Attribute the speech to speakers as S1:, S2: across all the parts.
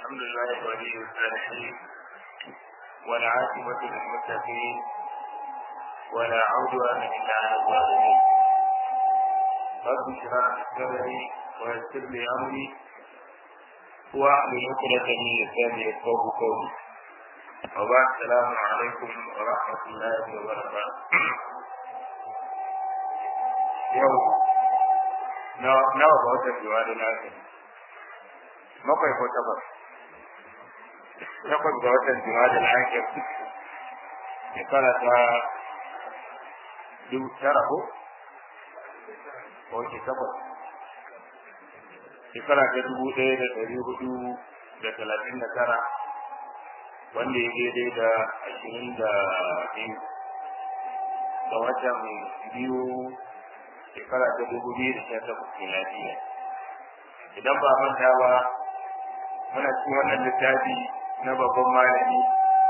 S1: الحمد لله ولي الصالحين والعاقبة للمتقين ولا عدوان إلا على الظالمين رب اشرح لي صدري ويسر لي أمري واحلل عقدة من لساني يفقهوا قولي وبعد السلام عليكم ورحمة الله وبركاته يوم nawa ga watan jiwa da bakwai ko takwas takwas ga watan jima'a al'akir shekara ta dubu tara ko wace takwas shekara ta dubu ɗaya da ɗari hudu da talatin da tara wanda ya daidai da ashirin da biyu ga watan biyu shekara ta dubu biyu da sha takwas miladiya idan ba manta ba muna cikin wannan littafi na babban malami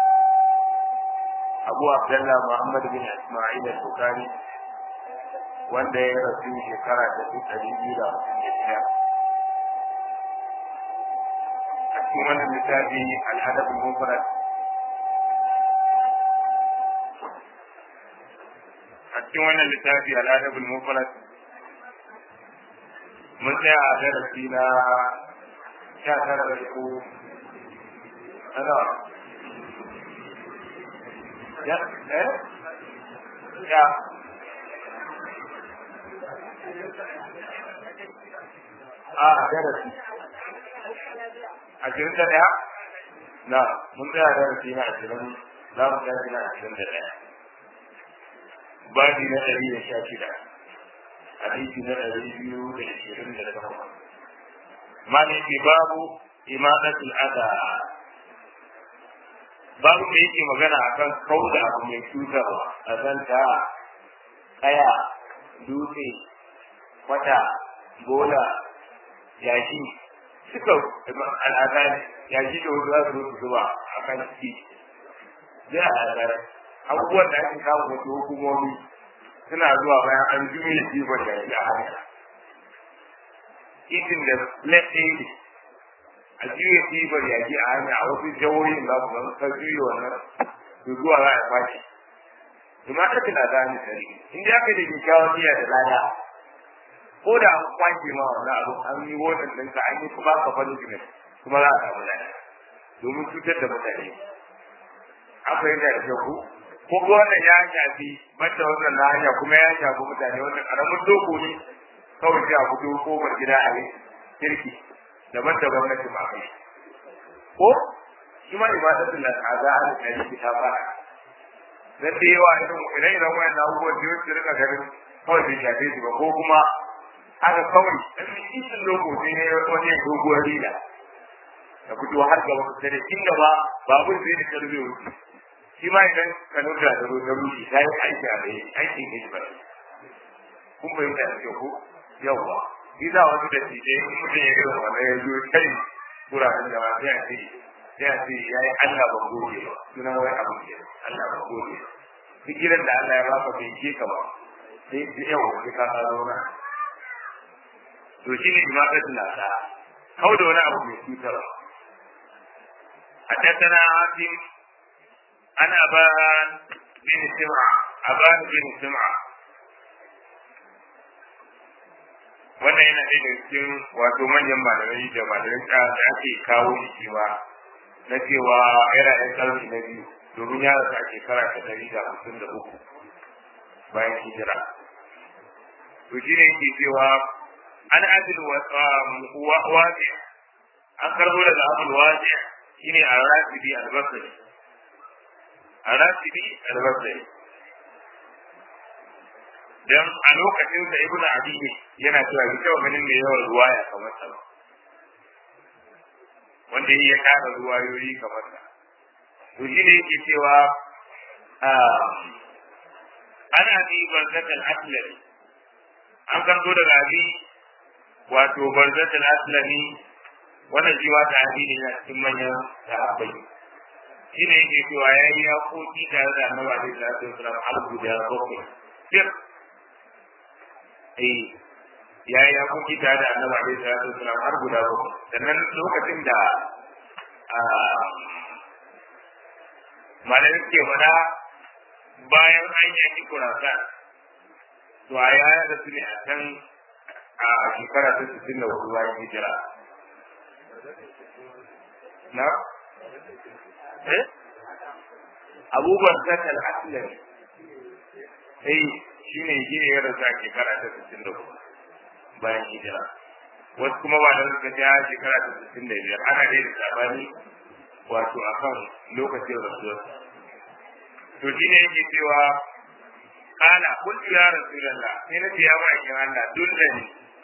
S1: abu abdullah muhammad bin ismail al-bukhari wanda ya rasu shekara ta ɗari biyu da hamsin da shida a cikin wannan littafi al-adab al-mufrad a cikin wannan littafi al-adab al-mufrad mun tsaya a darasi na sha tara da ko ana ya eh ya a darasi ashirin da ɗaya na mun tsaya darasi na ashirin za mu tashi na ashirin da ɗaya babi na ɗari da sha shida hadisi na ɗari biyu da ashirin da takwas mani ke babu imadatul ada babu da yake magana akan kauda abu mai cutarwa a zanta kaya dutse kwata bola yashi suka al'ada yashi da wasu za su zuba a kan ciki zai al'ada abubuwan da ake kawo wasu hukumomi suna zuwa bayan an juye jifar da ya hanya itin da laɗe a juya jifar yaji a hanya a wasu jawoyin za su zama kan juya wannan su zuwa za a fashi kuma ta tana da ni sari in da aka da kyakkyawan niyya da lada ko da an kwanke ma wannan abu an yi wannan ɗinka an yi kuma ka fani jimin kuma za a samu lada domin cutar da mutane an fahimta da kyau ko ko wannan ya shafi mata wannan na hanya kuma ya shafi mutane wannan karamin doko ne kawai sai a fito kofar gida a yi kirki daban da gwamnati ba kai ko shi ma ibadatul la ta'ala al kaji ta fara dan da yawa irin idan idan wayan abubuwan da yake rika ganin kawai bai shafe su ba ko kuma haka kawai dan cikin loko sai ne wani doguwar rila da fito har gaba da inda ba babur sai da karbe wuce shi ma idan ka nuna da ruwa rushi ta yi aiki a bai aikin ne ba kun fahimta da kyau ko yawwa shi za wasu da tije in mutum ya gina wannan ya zo kai wuraren da ba sai a ce sai a ce ya yi Allah ban goge ba sunan wai abu ke Allah ban goge duk gidan da Allah ya baka bai ke ka ba sai yawa sai ka tsaro na to shi ne jima'a da nasa kau da wani abu mai cutarwa حدثنا عاصم عن أبان بن سمعة أبان بن سمعة wannan yana ɗaya daga cikin wato manyan malamai da malamai da ake kawo shi ba na cewa yana ɗan ƙarfi na biyu domin ya rasa shekara ta ɗari da hamsin da uku bayan hijira to shi ne yake cewa an adil wasi an karbo daga abul wasi shine a rasidi albasari a rasidi albasari dan a lokacin da ibnu abi yana cewa bi taɓa ganin mai yawan ruwaya kamar sa wanda ya ƙara ruwayoyi kamar sa to shi ne yake cewa ana bi barzat al-aslami an karto daga abi wato barzat al-aslami wannan shi wata addini na cikin manyan sahabbai shi ne yake cewa ya yi yaƙoƙi tare da annabi alaihi salatu wasalam har guda bakwai sir eh ya yi yaƙoƙi tare da annabi alaihi salatu wasalam har guda bakwai sannan lokacin da malamin ke mana bayan an yaki kurasa to a yaya da su ne a can a shekara ta sittin da hudu bayan hijira na eh abubuwan zakal aslami sai shi ne shi ne ya rasu a shekara ta sittin da hudu bayan hijira wasu kuma ba da suka ja shekara ta sittin da biyar ana dai da sabani wato a kan lokacin rasuwar to shi ne yake cewa kana kullu ya rasulullah sai na ce ya ba kin Allah dullani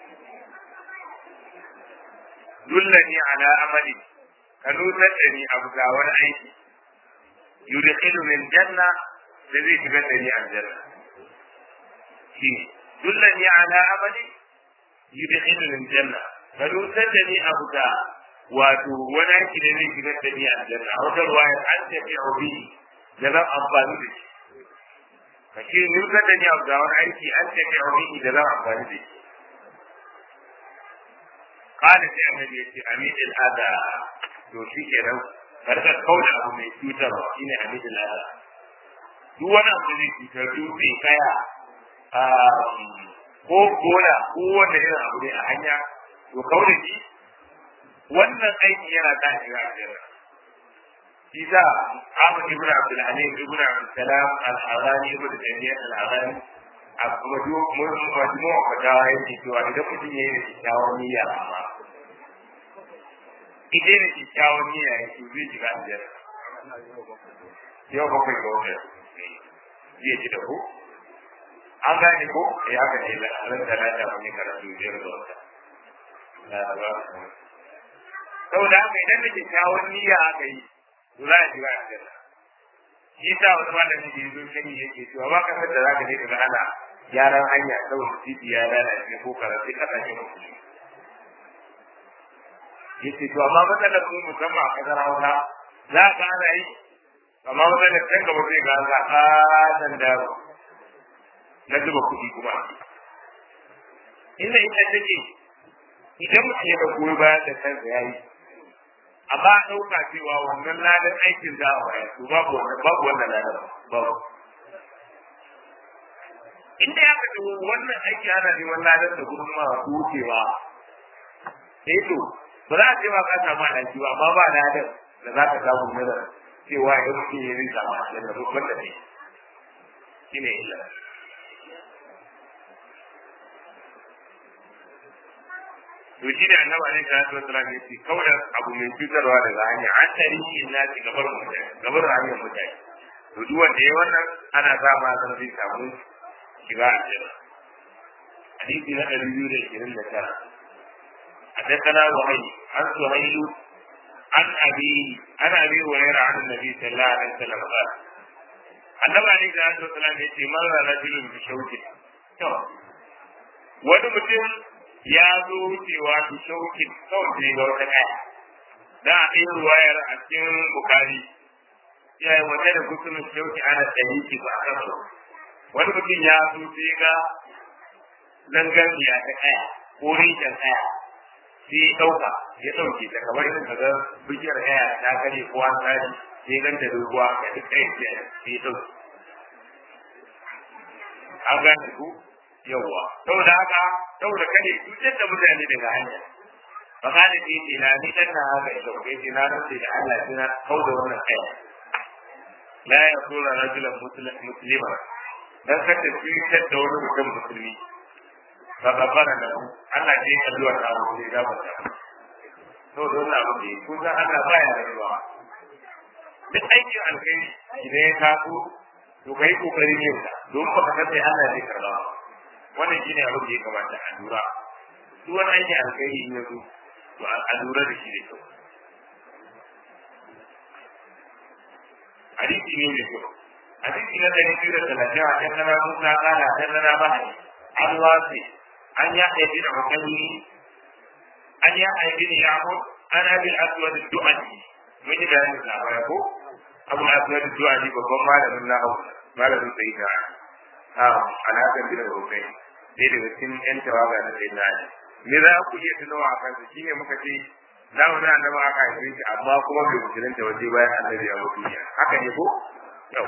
S1: dullani ala amali ka nutar da ni abu ga wani aiki yudkhilu min janna da zai shiga da ni aljanna shi dullani ala amali yudkhilu min janna ka nutar da ni abu ga wato wani aiki da zai shiga da ni aljanna a wata ruwaya an tafi obi da zan amfani da shi ka ce nutar da ni abu ga wani aiki an tafi obi da zan amfani da shi قال sai annabi yace amid al-ada to shi kenan karka kauda abu mai cutarwa shine amid al-ada duk wani abu da zai cutar dutse kaya ko gona ko wanda irin abu ne a hanya to kauda shi wannan aiki yana da shiga aljanna shi sa Ahmad ibn Abdul Halim ibn Abdul Salam al-Harani ibn Taymiyyah al-Harani a kuma duk mun majmu'a fatawa yake cewa idan mutum yayi da kyakkyawan niyya amma idan da kyakkyawan niyya yake zai shiga aljanna yau bakwai ga wata zai ci da ku an gane ko ya haka ne ran da na ta mun karatu biyar da wata saboda haka idan da kyakkyawan niyya aka yi to za a shiga aljanna shi sa wani malami da yazo kan yake cewa ba kasar da zaka je daga ana gyaran hanya saboda titi ya lalace ko karatu kasashe musulmi yace to amma matsalar mu musamman a kasar Hausa za ka ana yi amma matsalar can gaba zai ga za ka dan da na zuba kuɗi kuma inda ita take idan mutum ya ga goyi bayan da kansa ya yi amma a ɗauka cewa wannan ladan aikin za a bayar to babu wannan babu wannan ladan babu inda ya ka wannan aiki ana neman ladan da gudun ma wucewa eh to ba za a ce ma ka samu alaji ba amma ba ladan da za ka samu nada cewa ya mutum ya rinka ma da babban da ne shi ne illa to shi da annabi alaihi salatu wasallam ya ce kawai abu mai cutarwa daga hanya an tari shi na ci gabar mutane gabar hanyar mutane to duk wanda ya wannan ana sa ma san zai samu shiga aljanna hadisi na ɗari biyu da ishirin da tara حدثنا وهيب عن سهيل عن أبي عن أبي هريرة عن النبي صلى الله عليه وسلم قال النبي عليه الصلاة والسلام يقول مر رجل بشوكه wani mutum ya zo wucewa su shaukin kawai sai ga wata kaya da a ɗaya ruwayar a cikin bukari ya yi wata da kusurin shauki ana ɗari ki ba a kasa wani mutum ya zo sai ga zangarniya ta kaya ko rikin kaya sai ya ɗauka ya ɗauke ta kamar yin kaga bishiyar kaya ta kare ko an tsari sai ganta da ruwa ga duk ɗaya sai ya ɗauke an gane ku yawwa saboda haka saboda kane cutar da mutane daga hanya fa kana ce ce na ni dan na haka ya dauke ce na rantsi da Allah sai na kauda wannan kai la ya kula rajulan muslima dan kada cutar da wani mutum musulmi fa gafara da Allah ce ya zuwa ta mu da ba ta to don na abu ko san Allah baya rayuwa duk aikin alkhairi idan ya taso to kai kokarin yin sa don ba ka san sai Allah zai karba wannan shine abin da ya kamata a lura duk wani aikin alkhairi in yazo to a lura da shi da kyau hadisi ne mai kyau hadisi na ɗari biyu da talatin a can nana musa kala can nana mahari an wasi an ya haifi da hukamini an ya haifi da yamur an abi aswad du'ani mun yi bayanin labarai ko abu aswad du'ani babban malamin nahawu malamin sayyida alaƙar bin rukai dai daga cikin yan tawaga na sai na me za ku iya tunawa a kansa shine muka ce da wani annabi aka haife shi amma kuma bai musulunta waje bayan annabi ya mutu duniya haka ne ko yau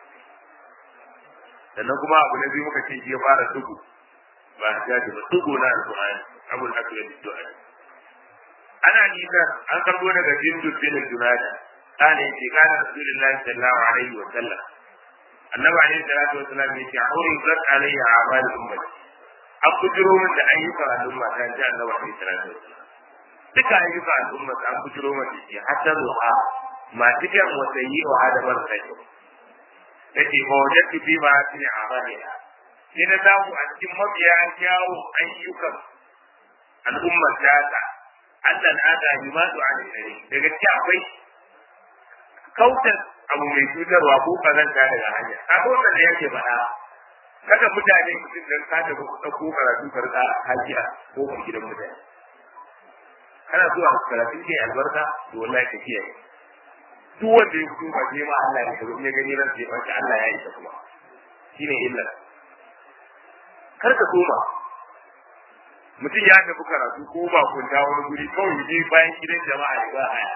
S1: sannan kuma abu na biyu muka ce shi ya fara tugu ba ya ce ba tugu na alƙur'ani abul aswad du'a ana nisa an karbo daga jindu bin junada kana yace kana rasulullahi sallallahu alaihi wa sallam annabi alaihi salatu wa sallam yace auri zat alayya amal ummati an kujiro min da ayyukan al'umma ta ji annabi alaihi salatu wa sallam duka ayyukan al'umma ta an kujiro min da shi hatta zuwa ma cikin wasayi wa adabar sai yace ba wajadtu fi ma fi amaliha sai na samu a cikin mabiya kyawu ayyukan al'ummar ta Allah na da limatu a dare daga cikin akwai kautar abu mai cutarwa ko kazanta daga hanya a wannan da yake faɗa kada mutane mutum dan ka da ko karatu karka hajiya ko ku gidan mutane kana zuwa karatu ke albarka to wallahi ka kiyaye duk wanda ya fito ba sai ma Allah ya karo ya gani ran sai ba Allah ya isa kuma shine illa kar ka koma mutum ya tafi karatu ko ba kunta wani guri kawai je bayan gidan jama'a ya ba haya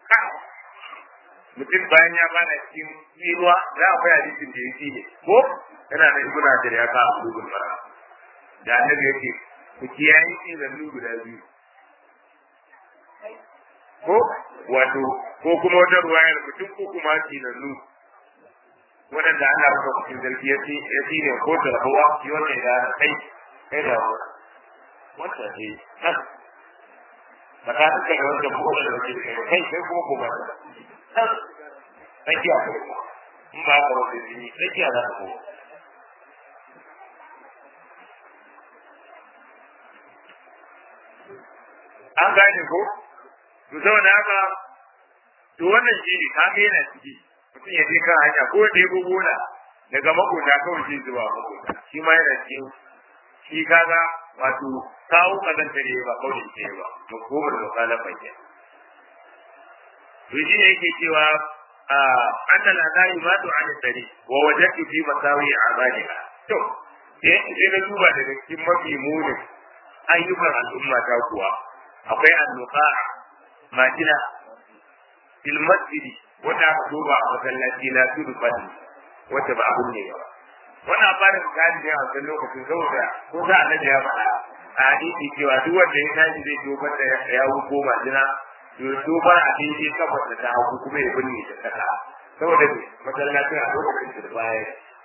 S1: mutum bayan ya bana cikin tsinuwa za a faya hadisin da yake ne ko yana da ibn hajar ya ka abu gun mara da annabi yake ku kiyaye tsinannu guda biyu ko wato ko kuma wata ruwayar mutum ko kuma tsinannu waɗanda Allah maka cikin zargi ya tsine ko tarhawa shi wannan ya kai kai da wanda ne nan ba ta duka da wanda ko da ke kai kai kai kuma ko ba ta tsakiya ko in ba ka wanda ne tsakiya za ka ko an gane ko to saboda haka to wannan shi ne ka ga yana ciki mutum ya je kan hanya ko da ya gona daga makota kawai shi zuwa makota shi ma yana cikin shi kaga wato kawo kazanta ne ba kawai ke ba to ko ba da kala fanya to shi ne yake cewa anna la la yumatu an dari wa wajadtu fi masawi amaliha to sai na duba daga cikin mafi munin ayyukan al'umma ta kuwa akwai annuqa'a majina fil masjidi wata aka duba a masallaci na tudu fadi wata ba abun ne ba wannan fara misali ne a wancan lokacin saboda ko za a naje ya faɗa a hadisi cewa duk wanda ya tashi zai dobar da ya ko majina to dobar a daidai kafar da ta hagu kuma ya binne ta kasa saboda me masallacin a lokacin da baya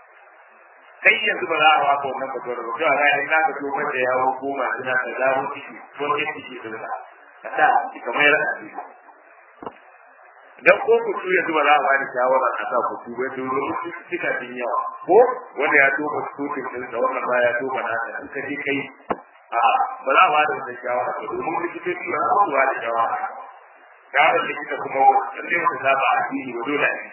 S1: kai yanzu ba za a waka wannan fatuwar ba cewa za a yi naka dobar da ya ko majina ta zaro ciki ko ke ciki sun ka ka sa kamar yadda a dan ko ku tuya zuwa za a ba da shawara a sa ku tuba to domin cika din yawa ko wanda ya toba tutun din da wannan ba ya toba na ta in ka je kai a ba za a ba da wannan shawara ba domin likitoci ba su ba da shawara shawara likita kuma lalle wata za ba a fili ba dole ne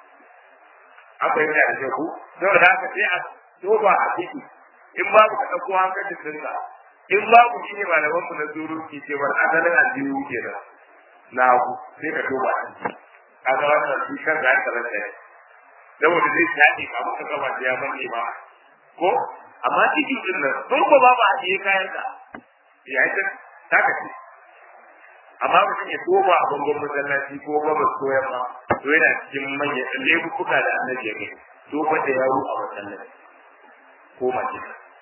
S1: aka yi da ku saboda haka sai a toba a ciki in babu ka ɗauko hankalin dinka in babu shi ne malaman mu na zuru ke ce bar asalin aljihu kenan na hagu sai ka duba a ga wannan shi kan da aka rasa ne saboda zai shaɗe ka muka gaba da ya manne ba ko amma cikin din nan sun ko ba ba a je kayan ka ya yi ta ka ce amma mutum ya toba a bangon masallaci ko ba ba so ya ma to yana cikin manyan laifuka da annabi ya gani toba da yaro a masallaci ko mace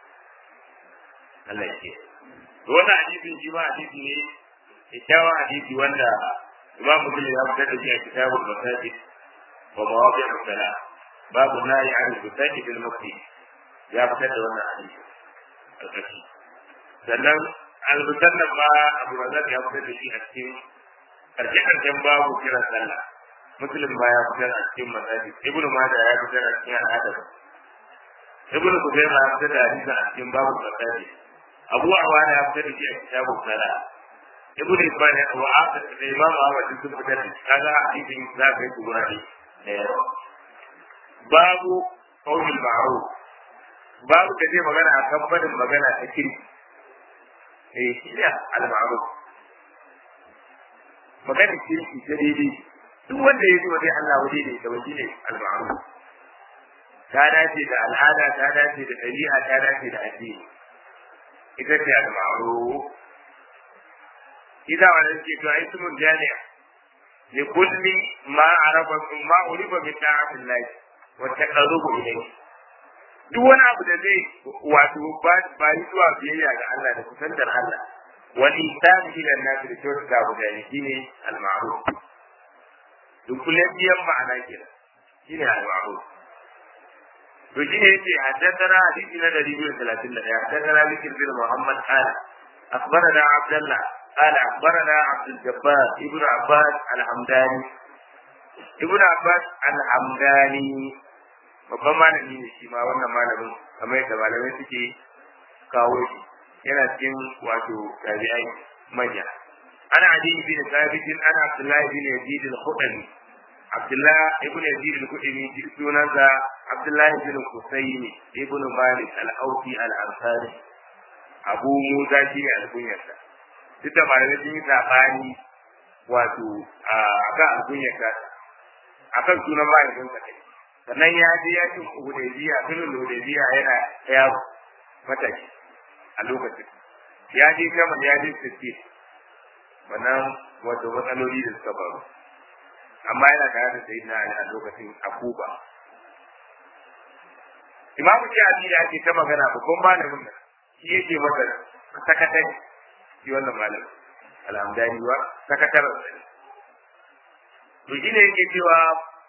S1: Allah ya ce wannan hadisin shi ma hadisi ne kyakkyawan hadisi wanda imam muslim ya fitar da shi a kitabul masajid wa mawaqi' as-salat babu nahi an al-masajid fil masjid ya fitar da wannan hadisi alkashi sannan al-musannaf ma abu razak ya fitar da shi a cikin karshe karshen babu kiran sallah muslim ma ya fitar a cikin masajid ibnu majah ya fitar a cikin al-adab ibnu kuzaima ya fitar da hadisi a cikin babu masajid abu awana ya fitar da shi a kitabul salat ibn Ibn wa Asad da Imam Ahmad sun fitar da kaga hadisin za ka yi gura ne babu qaulul ma'ruf babu da zai magana a kan fadin magana ta kiri eh iya al ma'ruf magana kirki ta daidai duk wanda ya ji wa dai Allah waje ne da waje ne al ma'ruf ta dace da al'ada ta dace da ɗabi'a ta dace da addini ita ce al ma'ruf idan wani ce to ai sumun jami'a li kulli ma arafa ma urifa bi ta'atillah wa taqarrubu ilayhi duk wani abu da zai wato ba yi zuwa biyayya ga Allah da kusantar Allah wani ihsan ila nas da kyautata mutane shine al-ma'ruf duk kullum biyan ma'ana kenan shine al-ma'ruf to shine yace haddathana hadisi na 231 haddathana bikr bin muhammad qala akhbarana abdullah قال أخبرنا عبد الجبار ابن عباس الحمداني ابن عباس الحمداني babban malami ne shi ma wannan malamin kamar yadda malamai suke kawo shi yana cikin wato tabi'ai manya ana adi bin sabit ana abdullah bin yazid al-khudani abdullah ibn yazid al-khudani sunansa abdullah bin husayn ibn malik al-awfi al-ansari abu musa shi ne al-kunyarsa duk da malamai sun yi sabani wato a kan al-kunyarsa akan sunan mahaifinsa kai sannan ya je yakin hudaybiya sulhul hudaybiya yana yaro mataki a lokacin ya je kama ya je sirri wannan wato matsaloli da suka faru amma yana tare da sayyidina ali a lokacin a kuba imamu shafi da ake ta magana babban malamin nan shi yake masa sakatare shi wannan malamin alhamdani wa sakataren to shi ne yake cewa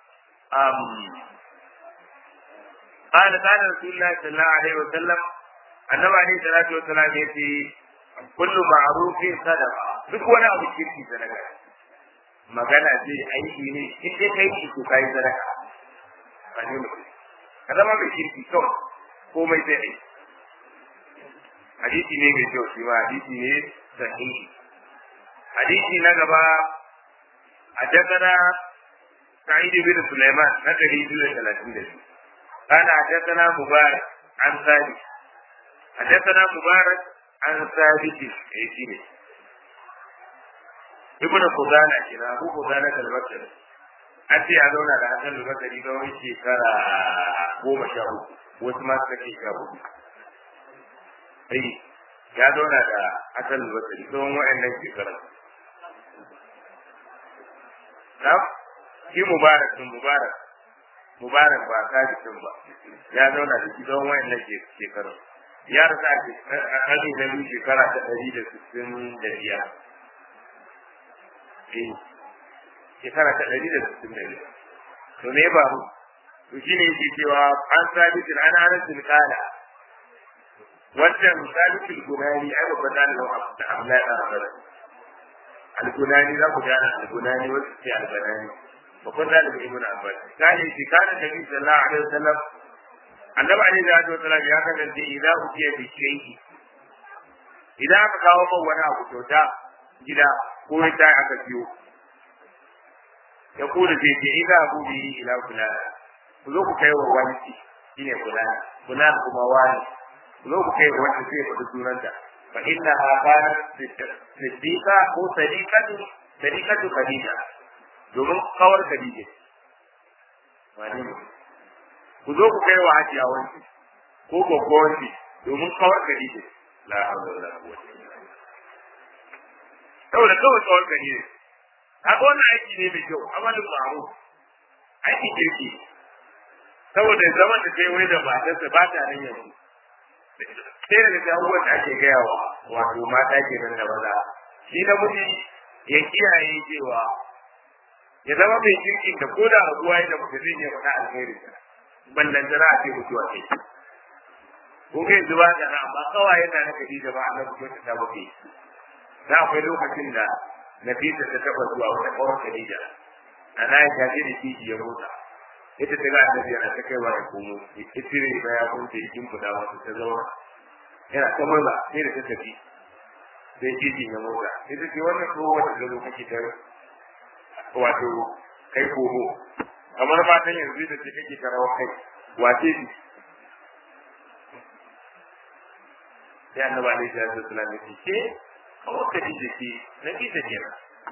S1: قال قال رسول الله صلى الله عليه وسلم annabi alaihi salatu wasalam ya ce kullu ma'rufin sadaqa duk wani abu kirki sadaka magana ce aiki ne in dai kai shi to kai sadaka ba ne mutum ka zama mai kirki kawai komai sai ai hadisi ne mai kyau shi ma hadisi ne sahihi hadisi na gaba حدثنا سعيد بن سليمان نقري بن ثلاثين قال حدثنا مبارك عن ثابت حدثنا مبارك عن ثابت ايشيني ابن خزانة كنا أبو خزانة البصري أنت يا زونا da Hassan al-Basri ga wani shekara goma sha uku wasu ma suka ce sha uku sai ya zauna da Hassan al-Basri tsawon wa'annan shekara na shi mubarak sun mubarak mubarak ba kaji ba ya zauna da shi tsawon wa'annan shekaru ya rasa a ƙarni na biyu shekara ta ɗari da sittin da biyar. Shekara ta ɗari da sittin da biyar. To me ba mu? To shi ne yake cewa an sabitin an hana sun kala. Wancan sabitin gunani ai babban ɗalibin da Abdullahi ɗan Abbas. Al-Gunani za ku gane Al-Gunani wasu ce Al-Banani. Babban ɗalibin Ibn Abbas. Kane shi kana Nabi sallallahu alaihi wasallam annabi alaihi salatu wasalam ya kasance idan ukiya bi shay'i idan aka kawo man wani abu kyauta gida ko ya ta aka siyo ya kuda zai ce idan abu bi ila kula ku zo ku kai wa wani shine kula kula kuma wani ku zo ku kai wa wani sai ku sunanta fa inna ha kana siddiqa ko sadiqatu sadiqatu khadija domin kawar khadija wani ne ku zo ku kai wa hajiya wanki ko gogo wanki domin kawar gari ne la hawla wala quwwata illa billah saboda kawai kawar gari ne haka wannan aiki ne mai kyau amalin ma'ruf aiki kirki saboda zaman da kai wani da matarsa ba ta nan yanzu sai daga ta abubuwan da ake gaya wa wato mata ke nan da maza shi na miji ya kiyaye cewa ya zama mai kirkin da ko da rabuwa ya da mutum zai iya faɗa alheri ballan da za a ce mutuwa ce ko kai zuba da na amma kawai yana na kaji da ba a nan kuma ta muke da akwai lokacin da Nafisa ta taba zuwa wata kawar Khadija ana ya tafi da kiji ya motsa ita ta ga annabi yana ta kai wa ya komo itire ba ya kun ta jikin kuda wasu ta zauna yana ta murna sai da ta tafi sai kiji ya motsa ita ce wannan ko wata da lokaci ta wato kai komo kamar matan yanzu da ce kake karawa kai wace ce sai annabi alaihi salatu wasallam ya ce kawai ka ji jiki na ji ta kenan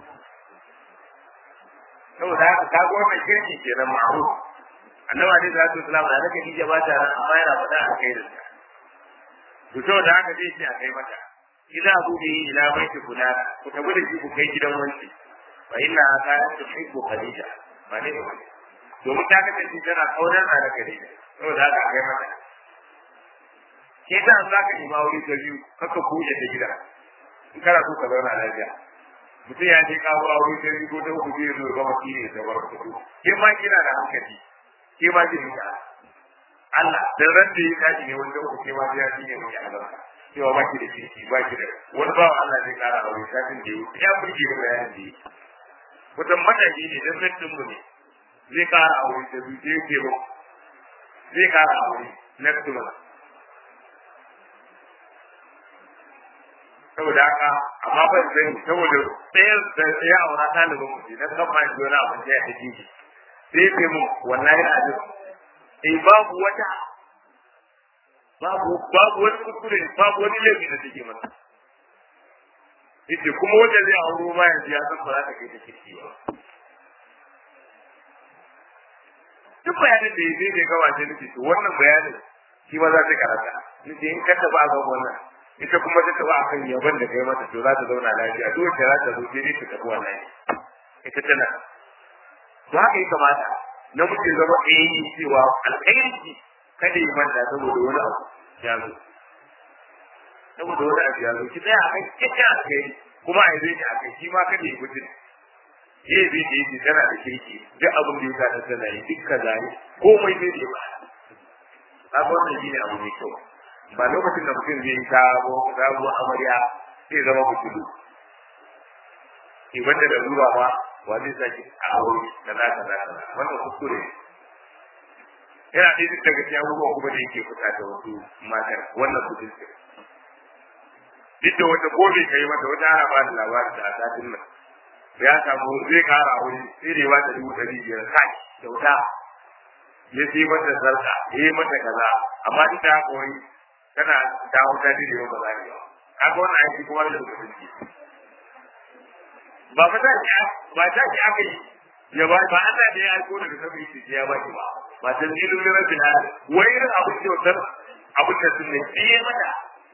S1: saboda haka ka ga wannan kirki kenan ma'ruf annabi alaihi salatu wasallam da nake dije ba ta ran amma yana faɗa a kai da ta to saboda haka zai ce a kai mata idza abu bi ila baiti fulana ku tabu da shi ku kai gidan wanci fa inna ta tuhibbu khadija ba ne domin ta kasance tana kaunar da khadija saboda haka kai mata ke ta za ka yi mawuri ta biyu kaka kuje ta gida in kana so ka zauna lafiya mutum ya je kawo aure ta biyu ko ta uku zai zo gama shi ne da bar kudu ke ma kina da hankali ke ma ji ka Allah dan ran da ya kaji ne wanda uku ke ma ya ji ne mai albarka cewa ba ki da kirki ba ki da wani ba Allah zai kara aure satin da yau ya burge da bayanin da yake wata mataji ne dan mutum mu ne zai kara aure ta biyu zai ce ba zai kara aure next month saboda haka amma ban sani saboda tsayar da ya aura ɗalibin mu na kan ma yanzu wani abin da ya tafi shi sai ce mu wallahi azim eh babu wata babu babu wani kuskure babu wani laifi da take masa yace kuma wanda zai auro ma yanzu ya san ba za ta kai ta kirki ba duk bayanin da ya zai bai gawa sai nufi to wannan bayanin shi ma za ta karata nufi in ka taɓa a gaban wannan ita kuma ta taba akan yaban da kai mata to za ta zauna lafiya duk wacce za ta zo sai dai ta tafi wannan ita tana to haka ya kamata na mutum zama ɗaya cewa alkhairi kada yi manta saboda wani abu ya zo saboda wani abu ya zo ki tsaya a kan kyakkyan alkhairi kuma a yi zai a kai shi ma kada yi mutum ke zai da yake tana da kirki duk abin da ya sa ta tana yi duk kaza ne komai zai da ba kaga wannan shi ne abu mai kyau ba lokacin da mutum zai yi sabo sabuwar amarya zai zama mutum ke wanda da zuwa ma wa zai sake a aure da za ka za ka wannan kuskure yana ɗaya duk daga cikin abubuwan kuma da yake fita da wasu matar wannan kudin ce duk da wata ko bai kai mata wata ana ba da labarin da a satin nan ya samu zai kara aure sai da ya ba ta dubu ɗari biyar kai kyauta ya sai mata sarka ya yi mata kaza amma duk da haka wani tana dawo ta dire ba za ni ba kaga wannan aiki kuma da lokacin ki ba fa ta ba ta ki aka yi ya ba ba Allah ne ya aiko daga sabu shi ya ba ki ba ba ta zilu ne rabbil alamin wai irin abu da wutar abu da sun ne biye mata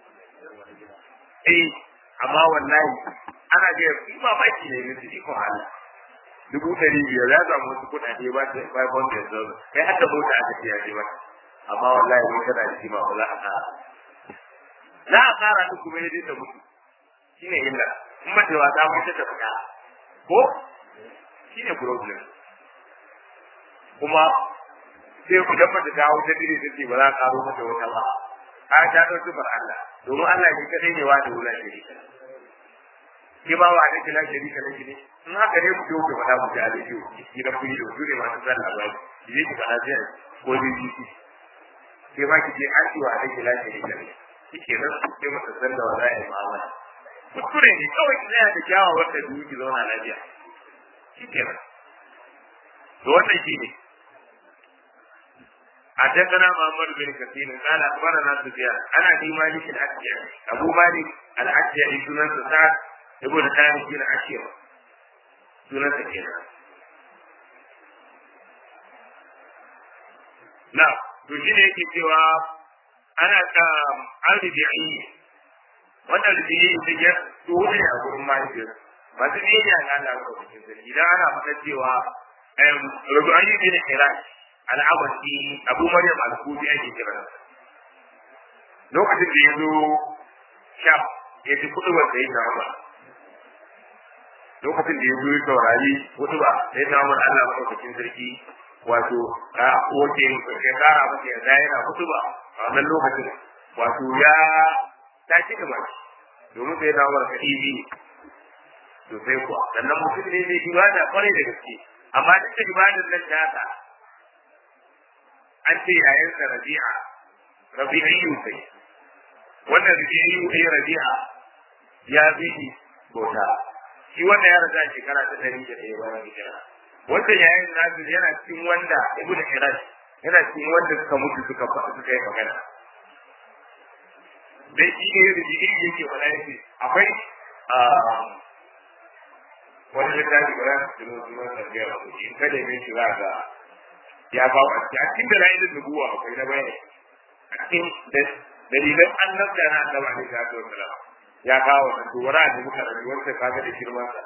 S1: eh amma wallahi ana ga yi ba ba ki ne ne iko Allah dubu ɗari biyar ya samu wasu kuɗaɗe ba ta five hundred dollars kai haka mota aka ce ya je mata amma wallahi mun kana da shi ma ba za a ƙara za a ƙara duk kuma yadda ta mutu shi ne illa in mace wa ta mutu ta fita ko shi ne problem kuma sai ku dan mace ta wuce dire ta ce ba za a ƙaro mata wata ba a ta ɗau sufar Allah domin Allah shi kadai ne wa da wula shirika ke ba wa alaihi la sharika laki ne in haka ne ku ku faɗa ku da alaihi ki da kuyi da su ne masu sallah ba ki je ki faɗa sai ko bi ki ke ma ki je an ci wa alaihi la sharika laki shike nan sai masa san da wala ya ma'amala kuskure ne kawai ki tsaya da kyawawan da biyu ki zauna lafiya shike nan to wannan shi ne حدثنا محمد بن كثير قال اخبرنا سفيان انا ابي مالك الاشجعي ابو مالك الاشجعي سنن سعد ابن خالد بن عشير سنن سكينة نعم to shi ne yake cewa ana ta arzikin wannan rubiyi da ya dole a gurin mahaifiyar masu biyayya ga Allah ko cikin sarki idan ana faɗa cewa rubu'ayyu bin Iraq al'abasi Abu Maryam al-Kufi ake kira lokacin da ya zo sham ya ji kudu wanda ya kama lokacin da ya zo ya saurari kudu ba sai ta mun Allah madaukakin sarki wato a wace ya kara masa ya da yana kudu ba a wannan lokacin wato ya ta ci gaba domin sai ta mun kadibi to sai kuwa sannan mutum ne mai ibada kwarai da gaske amma duk da ibadar nan ta ta an ce yayansa rabi'a rabi'iyyu sai wannan rabi'iyyu sai rabi'a ya bi bauta shi wanda ya rasa shekara ta ɗari da ɗaya bayan hijira wanda yayin nasu yana cikin wanda ibn Hirash yana cikin wanda suka mutu suka suka yi magana dai shi ne rabi'iyyu yake faɗa yake akwai wani littafi ba za su tuno sunan tafiya ba in kada ne shi za ga ya ba wa a cikin da ra'ayin nubuwa akwai na bayani a cikin dalilan annabta na annaba ne ta zo sala ya kawo wannan to wara da muka rabi wanda kaga da girman sa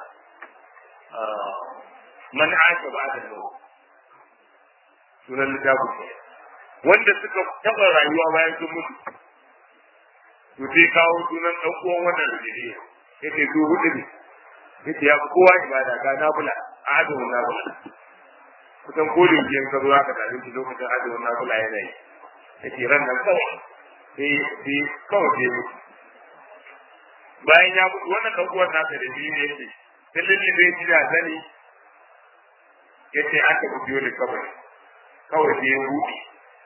S1: man aka ba da lawa sunan littafin ne wanda suka taba rayuwa bayan sun mutu to sai kawo sunan dan uwan wannan da ne yace to hudu ne yace ya fi kowa ibada ga nabula azumin nabula kusan ko da yake ka zo aka tafi shi lokacin azumin nabula yana yi yace ran nan kawai sai sai kawai sai mutu bayan ya mutu wannan dan uwan nasa da shi ne yace sai lalle bai ji da sani yace aka biyo ne kawai kawai sai ya buɗe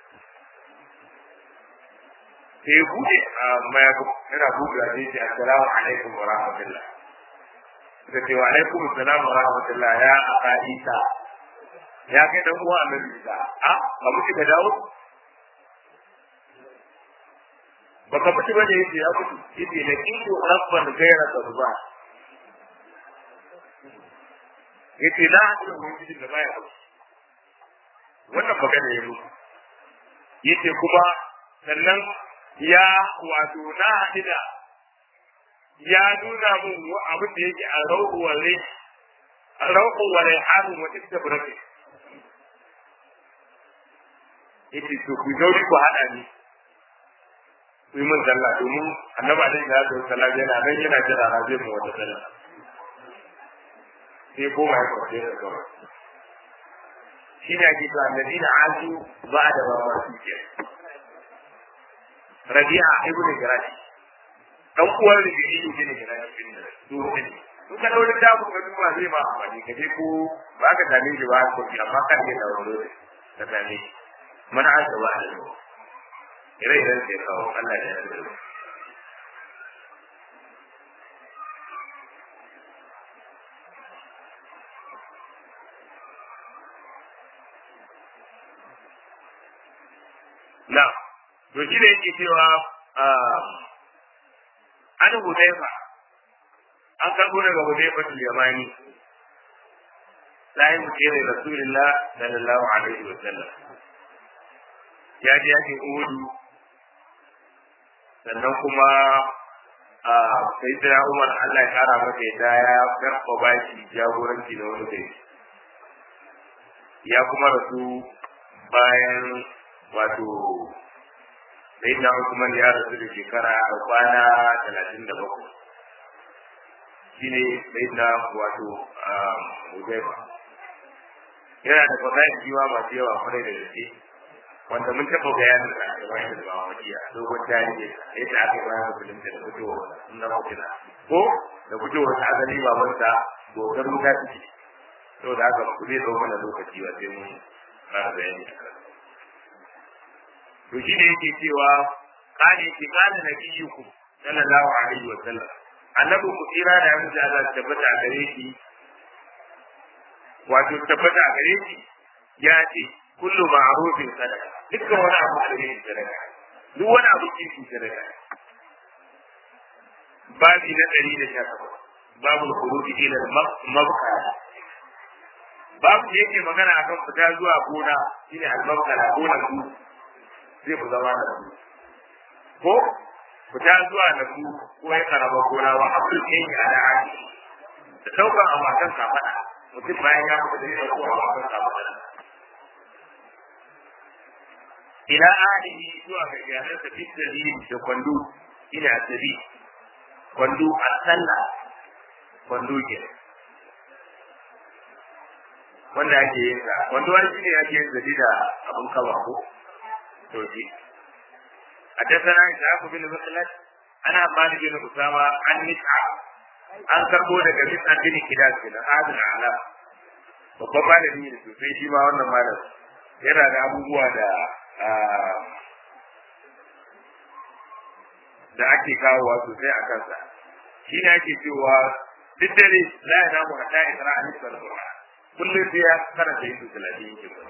S1: sai ya buɗe a mayafi yana buɗe a ce assalamu alaikum wa rahmatullah suka ce wa alaikum assalam wa rahmatullah ya aka isa ya kai dan uwa annabi isa a ba muke ka dawo baka mutu bane yace ya mutu yace da kinto rabban gaira sabba yace la hadu mun da baya mutu wannan magana ya mutu yace kuma sannan ya wato na haɗu da ya nuna mun abin da yake a rauku wale a rauku wale harin wata ita burafi yace to ku zauri ku haɗa ni ku yi min sallah domin annabi alaihi salatu wassalam yana nan yana jira na zai mu wata sallah sai koma ya kwace da gaba shi ne ake cewa alladina azu ba da ba ma su ke rabi'a ibn jirashi dan uwar da ke yi ne jirashi bin da su ne in ka daure da ku ga kuma zai ma amfani ka je ko ba ka same shi ba ko amma kan ke dauro da same shi man azu ba da ire iren sai kawo Allah ya yarda na to shi ne yake cewa an hudaifa an karbo daga hudaifa tul yamani sai mu kire rasulullah sallallahu alaihi wa sallam ya ji yake uhudu sannan kuma a sai da Umar Allah ya kara masa ya ya karɓa baki jagoranci da wani kai ya kuma rasu bayan wato sai da Usman ya rasu da shekara a kwana talatin da bakwai shi ne sai da wato Hudaifa yana da fasahar jiwa masu yawa kwarai da gaske wanda mun taɓa bayanin da aka bayar da bawa makiya dogon tarihi yadda aka bayar da musulunta da fitowa na mafina ko da fitowa ta asali babansa gogar wuta ciki saboda haka ku zai zo mana lokaci ba sai mun fara bayani a kan to shi ne yake cewa kane ke kana nabiyukum sallallahu alaihi wa sallam annabi ku tsira da yanzu da Allah tabbata a gare shi wato tabbata a gare shi ya ce kullu ma'rufin sadaka dukkan wani abu da yake sadaka duk wani abu da yake sadaka babi na ɗari da sha takwas babu khuruji ila mabkala babu da yake magana akan fita zuwa gona shine al-mabkala gona ku zai ku zama da ku ko fita zuwa da ku ko ya karaba gona wa abdul kayi ala aji da daukan awakan kafada mutum bayan ya mutu da ya dauko awakan kafada ila ahlihi zuwa ga iyalansa fi dalili da kwando ina sabi kwando a sallah kwando ke wanda ake yin sa kwando wani shine ake yin zabi da abun kaba ko to shi حدثنا إسحاق بن مخلد أنا مالك بن أسامة عن مسعى an karbo daga Mis'an bin Kidas kenan Adil Ala babban malami ne sosai shi ma wannan malam yana da abubuwa da da ake kawowa sosai a kansa shi ne ake cewa duk dare la ya namu a ta isra a nisbar Qur'an kullum sai ya karanta yin talatin yake ba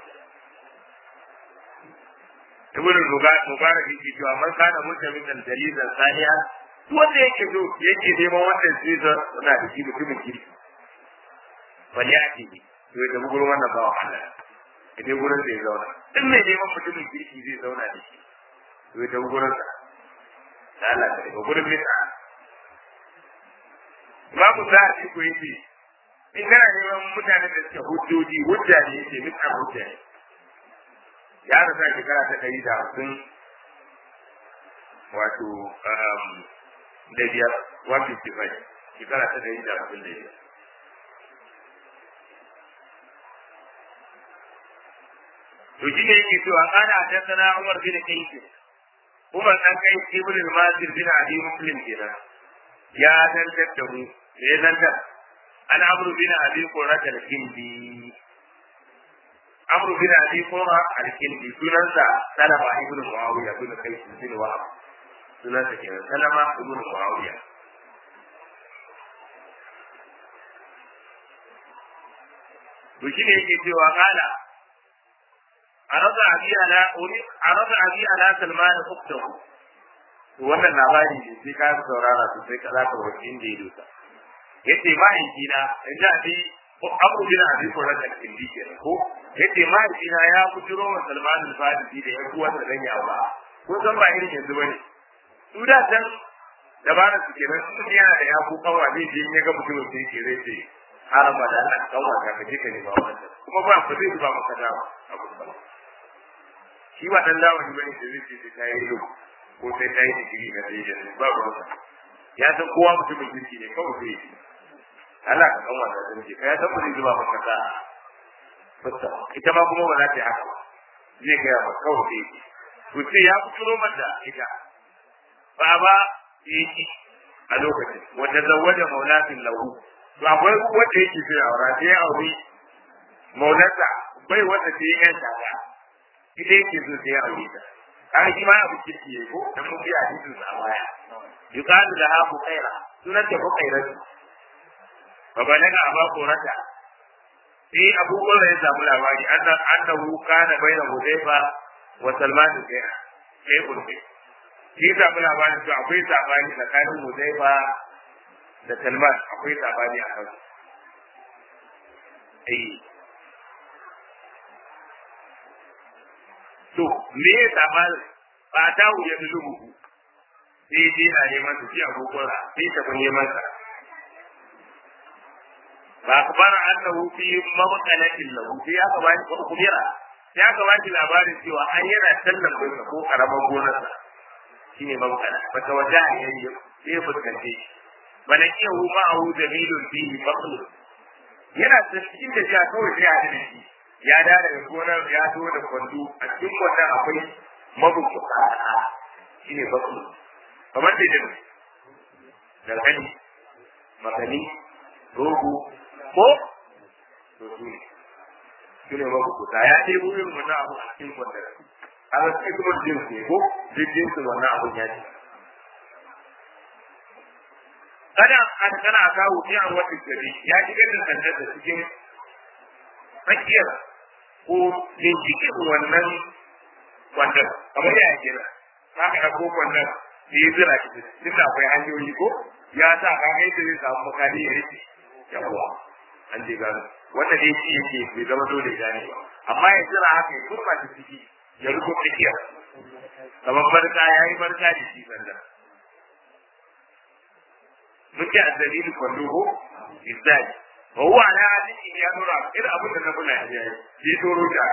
S1: ibn mubarak yake cewa man kana mutamin da dalilan saniya wanda yake so yake neman wannan season suna da shi mutumin kirki wani ya ce to ya tafi gurin wannan bawa Allah ya dai gurin da ya zauna in mai neman mutumin kirki zai zauna da shi to ya tafi gurin sa da Allah ka daga gurin mita babu za a ko yake in kana neman mutane da suke hujjoji hujja ne yake mita hujja ne ya rasa shekara ta ɗari da hamsin wato da biyar one fifty five shekara ta ɗari da hamsin da biyar to shi ne yake cewa kana haddathana Umar bin Qais Umar dan Qais ibn al-Masir bin Abi Muslim kenan ya dantar da mu ya dantar an Amr bin Abi Qurrat al-Kindi Amr bin Abi Qurrat al-Kindi sunansa Salama ibn Muawiya bin Qais bin Wahab sunansa kenan Salama ibn Muawiya to shi ne yake cewa kana عرض أبي على عرض أبي على سلمان أخته wannan labari ne sai ka saurara su sai ka za ka wuce inda ya dusa yace mahaifina in ji abi abu bin abi ko rada kindi kenan ko yace mahaifina ya bujiro wa Salman al-Farisi da ya kuwa da dan yawa ko san ba irin yanzu bane su da san dabara su kenan su yana da yaku kawa zai je ya ga mutumin sai ke zai ce harama da Allah kawa ka kaje ka ne ba wannan kuma ba ku zai ba maka dawa abu ba shi ba dan dawo ne bane da zai ce ta yi yau ko sai ta yi digiri na sai da ba ba ya san kowa mutumin kirki ne kawai sai yi Allah ka kan wata da nake ya san ba zai zuba maka ka fasta ita ma kuma ba za ta yi haka ba zai ga ba kawai sai yi to sai ya fito mata ita ba ba yi a lokacin wanda zawwaja maulatin lahu to akwai wanda yake sai aura sai ya aure maulata bai wanda sai ya shaka ita yake so sai ya aure ta an shi ma abu kirki ne ko dan mun bi hadisin sa baya yuqalu laha buqaira sunan ta buqaira fa balaga aba qurata sai abu qurra ya samu labari anna annahu kana baina hudayfa wa salman sai sai kurbe shi ya samu labari to akwai sabani tsakanin hudayfa da salman akwai sabani a kan eh to me ya saba ba ta wuya da lubu sai dai na neman su ci abubuwan sai ta kun neman sa ba akbar annahu fi mabqalatin lahu sai aka ba shi kubira sai aka ba shi labarin cewa an yana sallan bai ko karaman gonar sa shine mabqala bata wajaha yayi sai ya fuskance shi bana kiyahu ma'ahu dabilun fihi baql yana cikin da ja kawai sai ya hada shi ya da daga gonar ya zo da kwando a cikin kwandon akwai mabukuta shi ne baku kamar da jin dalhani makani rogo ko to su ne su ne mabukuta ya ce wurin wannan abu a cikin kwandon a ga cikin kuma jin ne ko duk jinsin wannan abun ya ce kada an kana kawo fi an wata gari ya shigar da sandar da cikin tsakiyar ko binciken wannan wannan kamar ya gina za ka ɗauko wannan da ya zira shi duk da akwai hanyoyi ko ya sa ka ga yadda zai samu makali ya rike yawa an je gano wanda dai shi yake bai zama dole gane ba amma ya zira haka ya kurma ta ciki ya rufe tsakiyar kamar barka ya yi barka da shi sanda muke a dalilin kwallo ko isali وهو على هذه يا نورا إذا أبدا نقول يا في دورو جاء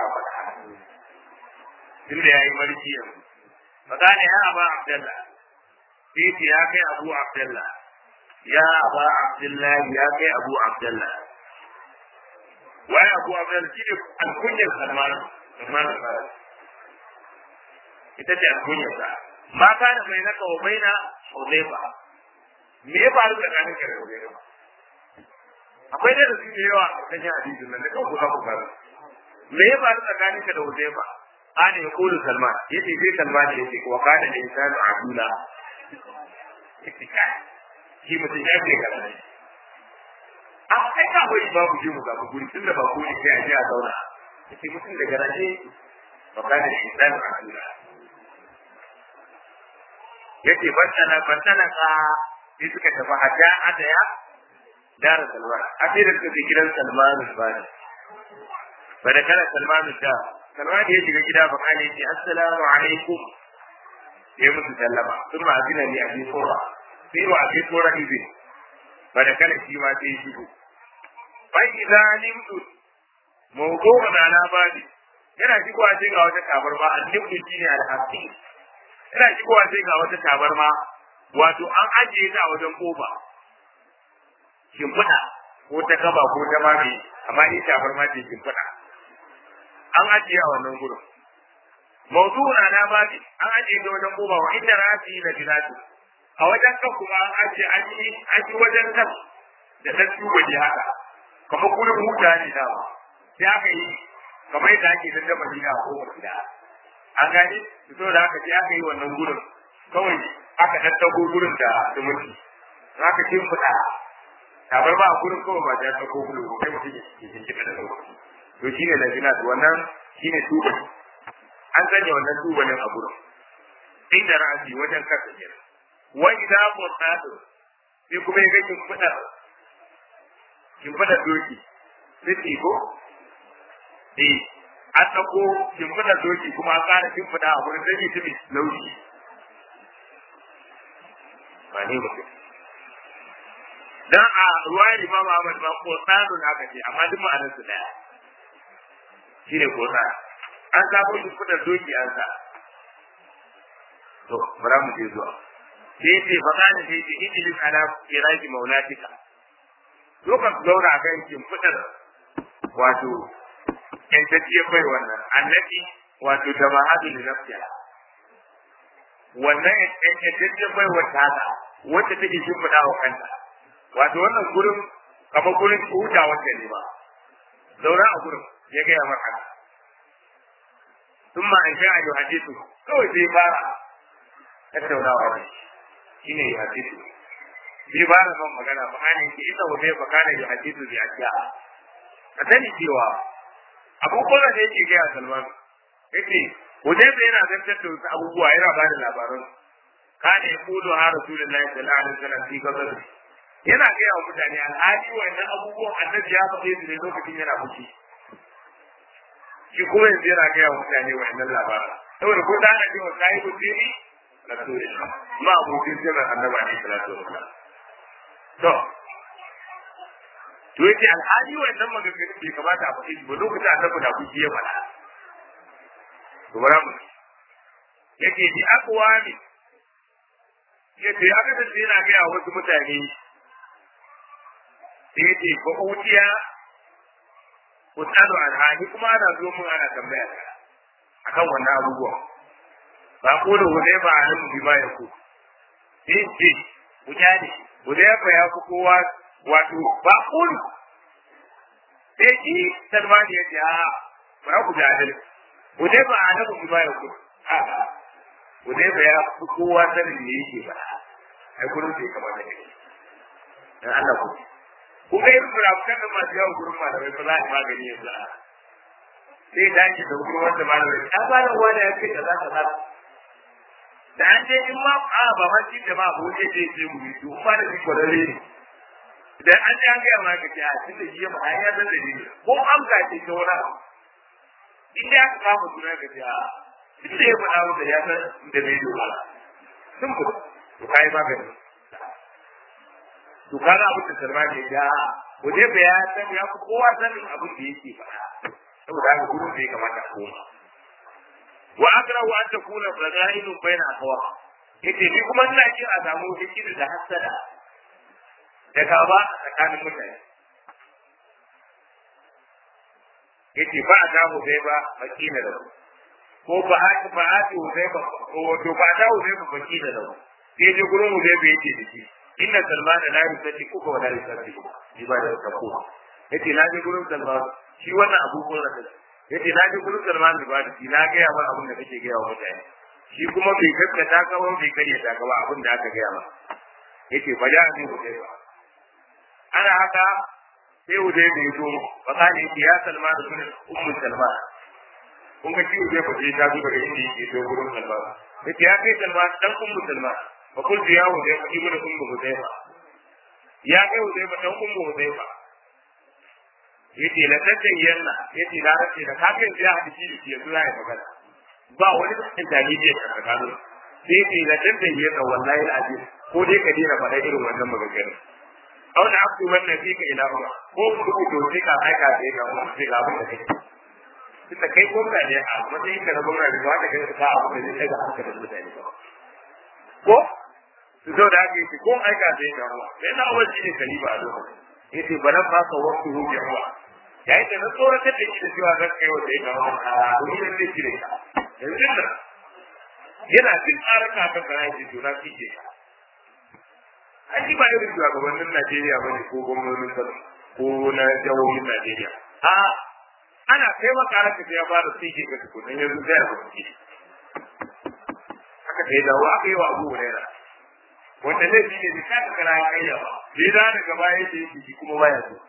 S1: إن يا مالكي فقال يا أبا عبد الله فيت يا كي أبو عبد الله يا أبا عبد الله يا كي أبو عبد الله ويا أبو عبد الله كيف الكنية سلمان سلمان الفارس ita ce alkunyarsa ma kana bai naka wa baina Hudayfa me ya faru tsakanin ka da Hudayfa akwai da su da yawa a cikin hadisin nan da kanku za ku fara me ya faru tsakanin ka da Uzaifa ana ya kulu Salman yace sai Salman ya ce wa kana da insanu abula shi mutum ya ce kana ne a kai ka bari babu je mu zabu guri tunda ba ko ne sai a je a zauna yace mutum da garaje wa kana da insanu abula yace bantana bantana ka sai suka tafi hajja adaya دار سلمان أخيرا في كده سلمان الفارس فدخل سلمان الدار سلمان يجي كده فقال يجي السلام عليكم يا مسلم ثم أذن لي أبي قرة في أبي قرة إذن fa da kana shi ma sai shigo fa idza nimtu mawdu'un ala badi yana shigowa sai ga wata tabarma annibtu shine al-haqi yana shigowa sai ga wata tabarma wato an ajiye ta a wajen kofa shimfiɗa ko ta kaba ko ta mame amma ni tabarma ce shimfiɗa an ajiye a wannan gurin mawdu'un ala badi an ajiye ta wajen kofa wa inna rasi la bilatu a wajen kan kuma an ajiye an yi an yi wajen kan da ta tuba ji haka kamar gurin huta ne dama sai aka yi kamar yadda ake dan dafa gida ko gida an gane to da haka sai aka yi wannan gurin kawai aka tattago gurin da zumunci aka ce fita tabar ba gurin kawai ba ta tattago gurin ko kai mutum ya cikin cikin da lokaci to shine lafina wannan shine tuba an sanya wannan tubalin a gurin inda ra'asi wajen kasa kenan wa idza qutatu sai kuma ya ga kin fada kin fada doki sai ko eh an ɗauko shimfiɗar doki kuma an ƙara shimfiɗa a wurin zai tumi laushi ba ne ba dan a ruwayar imam Ahmad ma ko tsano na aka ce amma duk ma'anar su daya shine ko tsano an sabo shimfiɗar doki an sa to bara mu je zuwa sai ce fa kana sai ce idlis ala iraki maulatika lokacin zauna kan shimfiɗar wato yantacciyar bai wannan annabi wato da ma'adu da nafsiya wannan yantacciyar bai wata haka wacce take shimfiɗa wa kanta wato wannan gurin kamar gurin huta wanda ne ba zaura a gurin ya gaya maka sun ma an sha a hadisu kawai sai fara tattaunawa da shi ne hadisu sai fara man magana ba ne ke ita wata ba kana yi hadisu bi ajiya ka sani cewa abubuwan da yake gaya Salman yace Hudayfa yana zantar da wasu abubuwa yana bada labaran kana yaqulu ha Rasulullahi sallallahu alaihi wasallam fi gazar yana gaya wa mutane alhali wannan abubuwan annabi ya faɗe su ne lokacin yana fushi shi kuma yanzu yana gaya wa mutane wannan labaran saboda ko da ana cewa kai gudiri Rasulullah ma abokin sirrin annabi alaihi salatu wasallam to to yace alhali wannan maganganu bai kamata a faɗi ba lokacin annabi da kuki ya faɗa to bara mu yace bi aqwami yace ya ga sai yana ga wasu mutane yace ko utiya Ustadu alhali kuma ana zo mun ana tambaya akan wannan abubuwa ba ko da wani ba a nan bi ba ya ku yace mutane Hudayfa ya fi kowa wato ba kun sai shi salmani ya ce a bara ku jahil Hudai ba a nabu ba ya ku Hudai ba ya fi kowa sanin me yake ba ai gurin sai kamar da kake dan Allah ku ku ga irin murafukan da masu yawan gurin malamai ba za a magani yanzu a sai dace da gurin wanda malamai a ba da wani ya kai da za ka za da an je in ma a ba ma shi da ma abu ne sai sai mu yi to ba da shi kwararre ne idan an ji an gaya ma ka ce a tunda shi ya faɗa ya san dalili ko an ga ce ta wani abu in dai aka kama suna ka ce a tunda ya faɗa masa ya san da bai yi ba sun ku to ka yi magani to ka ga abin da sarma ne ya waje ba ya san ya fi kowa sanin abin da yake faɗa saboda haka gudun da ya kamata a koma wa akrahu an takuna fadailun baina aqwa yace ni kuma ina jin a samu hikima da hasada da gaba a tsakanin mutane yace ba a damu zai ba makina da ko ba a ba a ci zai ba wato ba a damu zai ba makina da sai je gurin mu zai ba yake da shi inna salman la yusati kuka wa la yusati shi ba da kafo yace na je gurin salman shi wannan abubuwan da yace na je gurin salman da ba da shi na ga yawa abin da kake ga yawa mutane shi kuma bai gaskata ka ba bai kare ta ka ba abin da aka ga yawa yace ba ja ni ku ba ana haka sai wuce da ya zo ba ka ne ya salma da sunan ummu salma kun ga kiwo zai fice ta zo daga inda yake zo gurin salma yace ya kai salma dan ummu salma fa kul ya wuce fa ibnu ummu hudayfa ya kai wuce ba dan ummu hudayfa yace la tadayyanna yace da race da kafin ya hadisi da ke zuwa ya magana ba wani cikin dalili da tsakanin sai yace la tadayyanna wallahi alazim ko dai ka dena faɗa irin wannan maganganun aw da abdu wannan fi ka ila ba ko ku ku to sai ka aika sai ka mu sai ga abin da kake tunda kai gwamna ne a matsayin ka na gwamna da ba ka kai ka abu da zai ga hankalin mutane ba ko su zo da ake ko aika sai ka mu sai na wajen ne kaliba a lokacin yace balan ba ka wasu hu bi ruwa yayin da na tsoratar da shi da cewa zan kai wa sai ka mu a domin zai cire ka yanzu nan yana cin tsarin kafin ka yi to na kike an ji ba irin shugabannin Najeriya ba ne ko gwamnonin Kano ko na jihohin Najeriya a ana kai maka raka ya fara sike ka tukunan yanzu zai ba ki haka sai dawo aka yi wa Abu Hurairah wanda zai fi ne bisa da kara kai ya ba sai da daga baya sai shi kuma baya so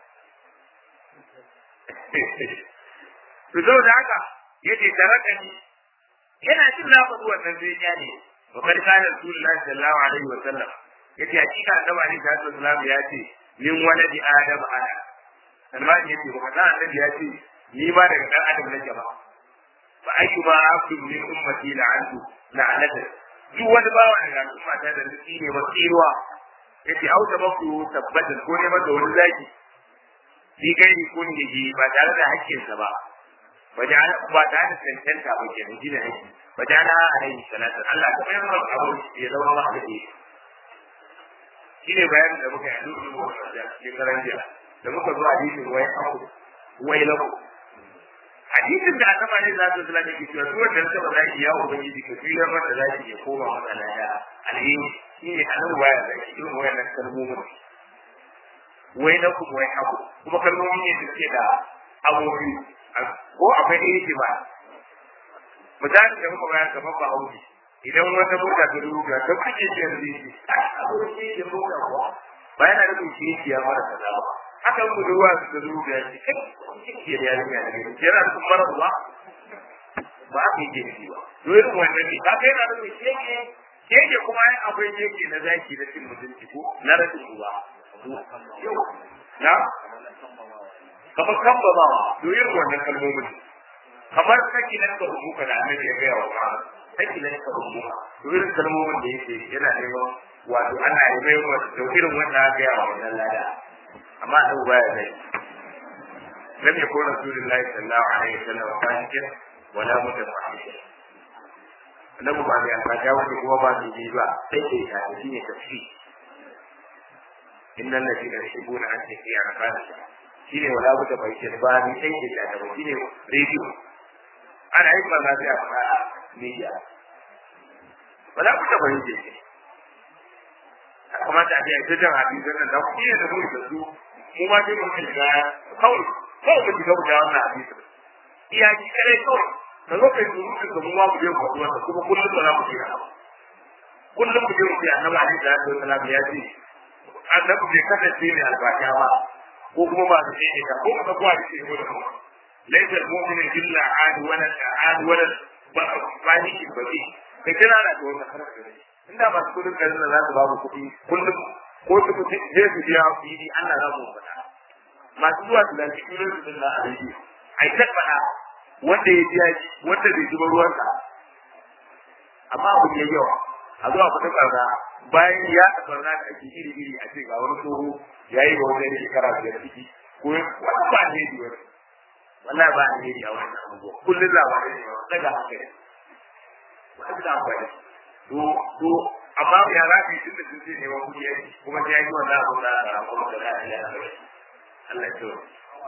S1: to zo da haka yace taraka ni yana jin na faɗi wannan zai ya ne wa kad kana rasulullahi sallallahu alaihi wa sallam yace hakika annabi alaihi salatu wasallam ya ce min waladi adam ana salman yace ba kana annabi ya ce ni ba daga dan adam nake ba fa ayyuma abdu min ummati la'antu la'anatu duk wani bawa daga al'umma ta da nufi ne ba tsiruwa yace auta baku tabbata ko ne masa wani zaki bi gairi kun yaji ba tare da hakkinsa ba waja'ala ba tare da cancanta ba kenan shine hakki waja'ala alaihi salatu Allah ta bayar da abu ya zama ba da shine bayanin da muka yi a duk da cikin garanjiya da muka zo hadisin wai aku wai lahu hadisin da aka bani za su zula da ke cewa duk wanda ta ba ya ubangiji ka fiye mata za ki ya koma matsala da alheri shine a nan waya da shi irin wayannan kalmomin wai na kuma wai haku kuma kalmomi ne da suke da abubuwa ko akwai ɗaya ba misali da muka bayar gaban ba hauki idan wata mota ta ruga ta kake ce yanzu yi aboki da mota kuwa ba yana da kuma shi ya mara kaza ba haka mu da ruwa da ruga ya ce kai ke da yarinya da gani yana da kuma mara uwa ba a yi ke ba dole wannan ne ka kai na da kuma keke keke kuma ai akwai keke na zaki na cin mutunci ko na rashin uwa na kamar kambamawa doyin wannan kalmomin kamar saki nan ka rubuka da annabi ya gaya wa ka saki nan ka rubuka doyin kalmomin da yake yana neman wato ana yi mai wa da irin wanda aka gaya wa wannan lada amma an baya zai lam yakun rasulullahi sallallahu alaihi wasallam fasikin wala mutafahimin annabi ba mai alfaja wanda kuma ba su yi ba sai ke ta shi ne tafsir innal ladina yuhibbuna an tafiya kana shine wala buta bai ce ba ni sai ke da ba shine radio ana yin manzo sai a fara media wala buta bai ce kamata a ce jan hadisan nan da ku ne da mu da su mu ma dai mun shiga kawai kawai mu shiga da wannan hadisan iya ji kare kawai da lokacin da muka ga mu ma mu je mu wannan kuma kullum da za mu je kullum mu je mu je annabi alaihi salatu wasallam ya ce annabi bai kasance ne albasha ba ko kuma ba su ne ka ko ka kuwa ce ko da kuma laysa al-mu'minu illa ad wala ad wala ba ba ni ki ba ki kai kana da wannan harkar ne inda ba su kudin garin za su ba mu kuɗi kullum ko su kuɗi je su biya fili Allah za mu faɗa masu zuwa su lanci kullum su dinga a rediyo ai ta faɗa wanda ya biya shi wanda bai zuba ruwansa amma abu ya yawa a zuwa fita ƙarna bayan ya barna da ake iri iri a ce ga wani tsoho ya yi ga wani shekara biyar ciki ko wani ba ne di wani wallahi ba ne di a wannan abubuwa kullum labarai ne daga hankali ba su da amfani to to amma ya za ka yi tun da sun ce neman kuɗi ya kuma sai ya yi wannan abu da a kuma da za a yi a Allah ya ce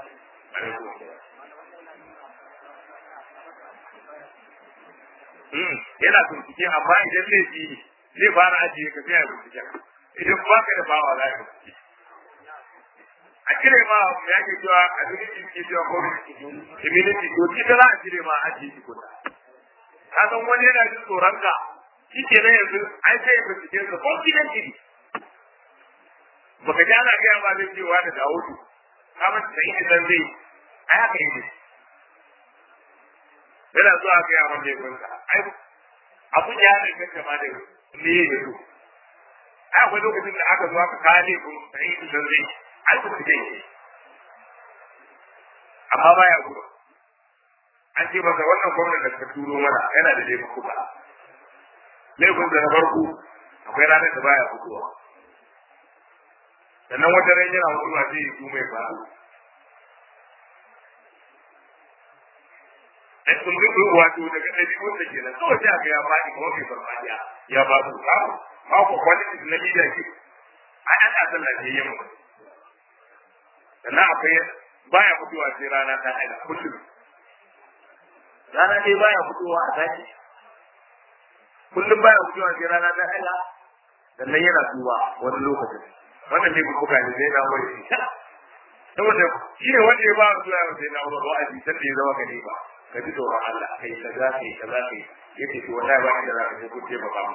S1: yana bincike amma idan zai fi zai fara ajiye ka sai ya bincike idan ba ka da bawa za ka bincike a cire ma ya ke cewa a cikin ke cewa ko immunity to ki da za a cire ma ajiye ki kuta ka san wani yana jin tsoron ka shi ke nan yanzu an sai ya bincike ka ko gidan jiri baka ji ana gaya ma zai cewa da Dawudu ka mata da ita zan zai ai haka yi ne yana zuwa ga yawan da gunsa ai abun ya da kanta ma da me ne to ai akwai lokacin da aka zo aka kale kun sai su dan zai ai ku ce amma baya gudu an ce masa wannan gwamnati da ka turo mana yana da dai kuka laifin da na farko akwai ranar da baya fitowa sannan wata ran yana mutuwa sai ya su mai faru ai sun bi wato daga ɗabi'un da kenan kawai sai aka ya faɗi kuma bai farfaɗiya ya ba su ba ba ku kwalitis na media ke a ɗan a sallah ne yin mutu sannan akwai baya fitowa sai rana ta aida kullum rana dai baya fitowa a zaki kullum baya fitowa sai rana ta aida sannan yana tuba wani lokacin wannan ne kuka ne zai dawo da shi saboda shi ne wanda ya ba su zuwa sai na wani wa'azi san da ya zama ka ne ba ka ji tsoron Allah kai kaza kai kaza kai yace to wallahi ba inda za ka je ku ce ba ba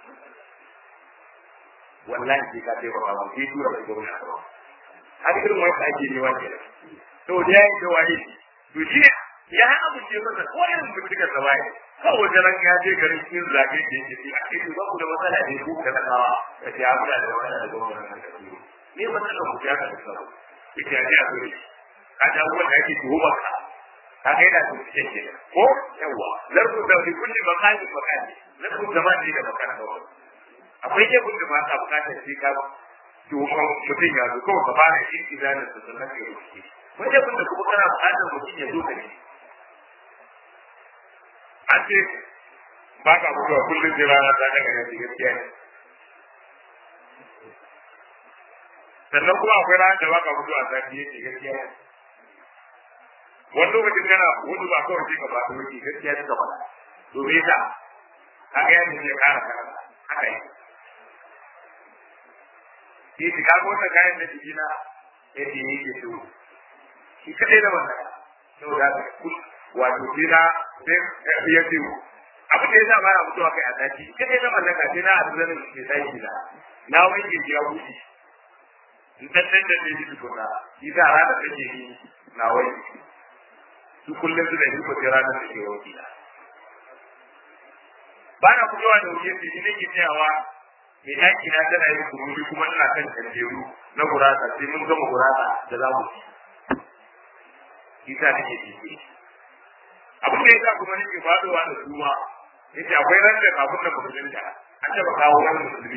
S1: wallahi sai ka ce ba ba sai tura ka gwamnati har irin wani da ake nema ke to da yayi da waye to shi ya ha abu ce masa ko irin bincikar sa bai kawai wajen ran ya je garin cikin zage da yake ci a kai ba ku da matsala ne ku da kawa da ya ku da matsala da gwamnati ne matsala ku ya ka tsaro ita ya ji a gure ka da wanda yake tuhumar ka ka ga yana da cikin ke ko yawa larbu da kulli makani makani larbu da ma da makana akwai jebun da ba ta bukatar sai ka to mutum ya zo kawai ka fara shi izanin da sannan ka rufe wanda kun da kuma kana buƙatar mutum ya zo da shi a ce ba ka mutuwa kullum sai rana ta daga yanzu gaskiya ne sannan kuma akwai ranar da ba ka mutuwa a zafi yake gaskiya ne wani lokacin kana wani ba kawai sai ka ba ta wuce gaskiya ne ka faɗa to me yasa haka yadda ne ya ƙara karanta haka yi shi shi kaga wannan kayan da jiki na yadda yake so shi kadai da wannan sau da wato shi na sai ya ce abin da ya sa bana mutuwa kai a tashi kadai na mallaka sai na a zanen da ke tashi na na wanke ya wuce in tattalin da zai ji tukuna shi sa ranar da ke yi na wanke su kullum su da yi ko sai ranar da ke wanke na ba na fitowa da wuce shi ne ke tsayawa mai ɗaki na tana yin kururi kuma ina kan tanjeru na gurasa sai mun gama gurasa da za mu ci isa nake ciki abin da yasa kuma nake faɗowa da su ma yace akwai ran da kafin na musulunta an taɓa kawo wani musulmi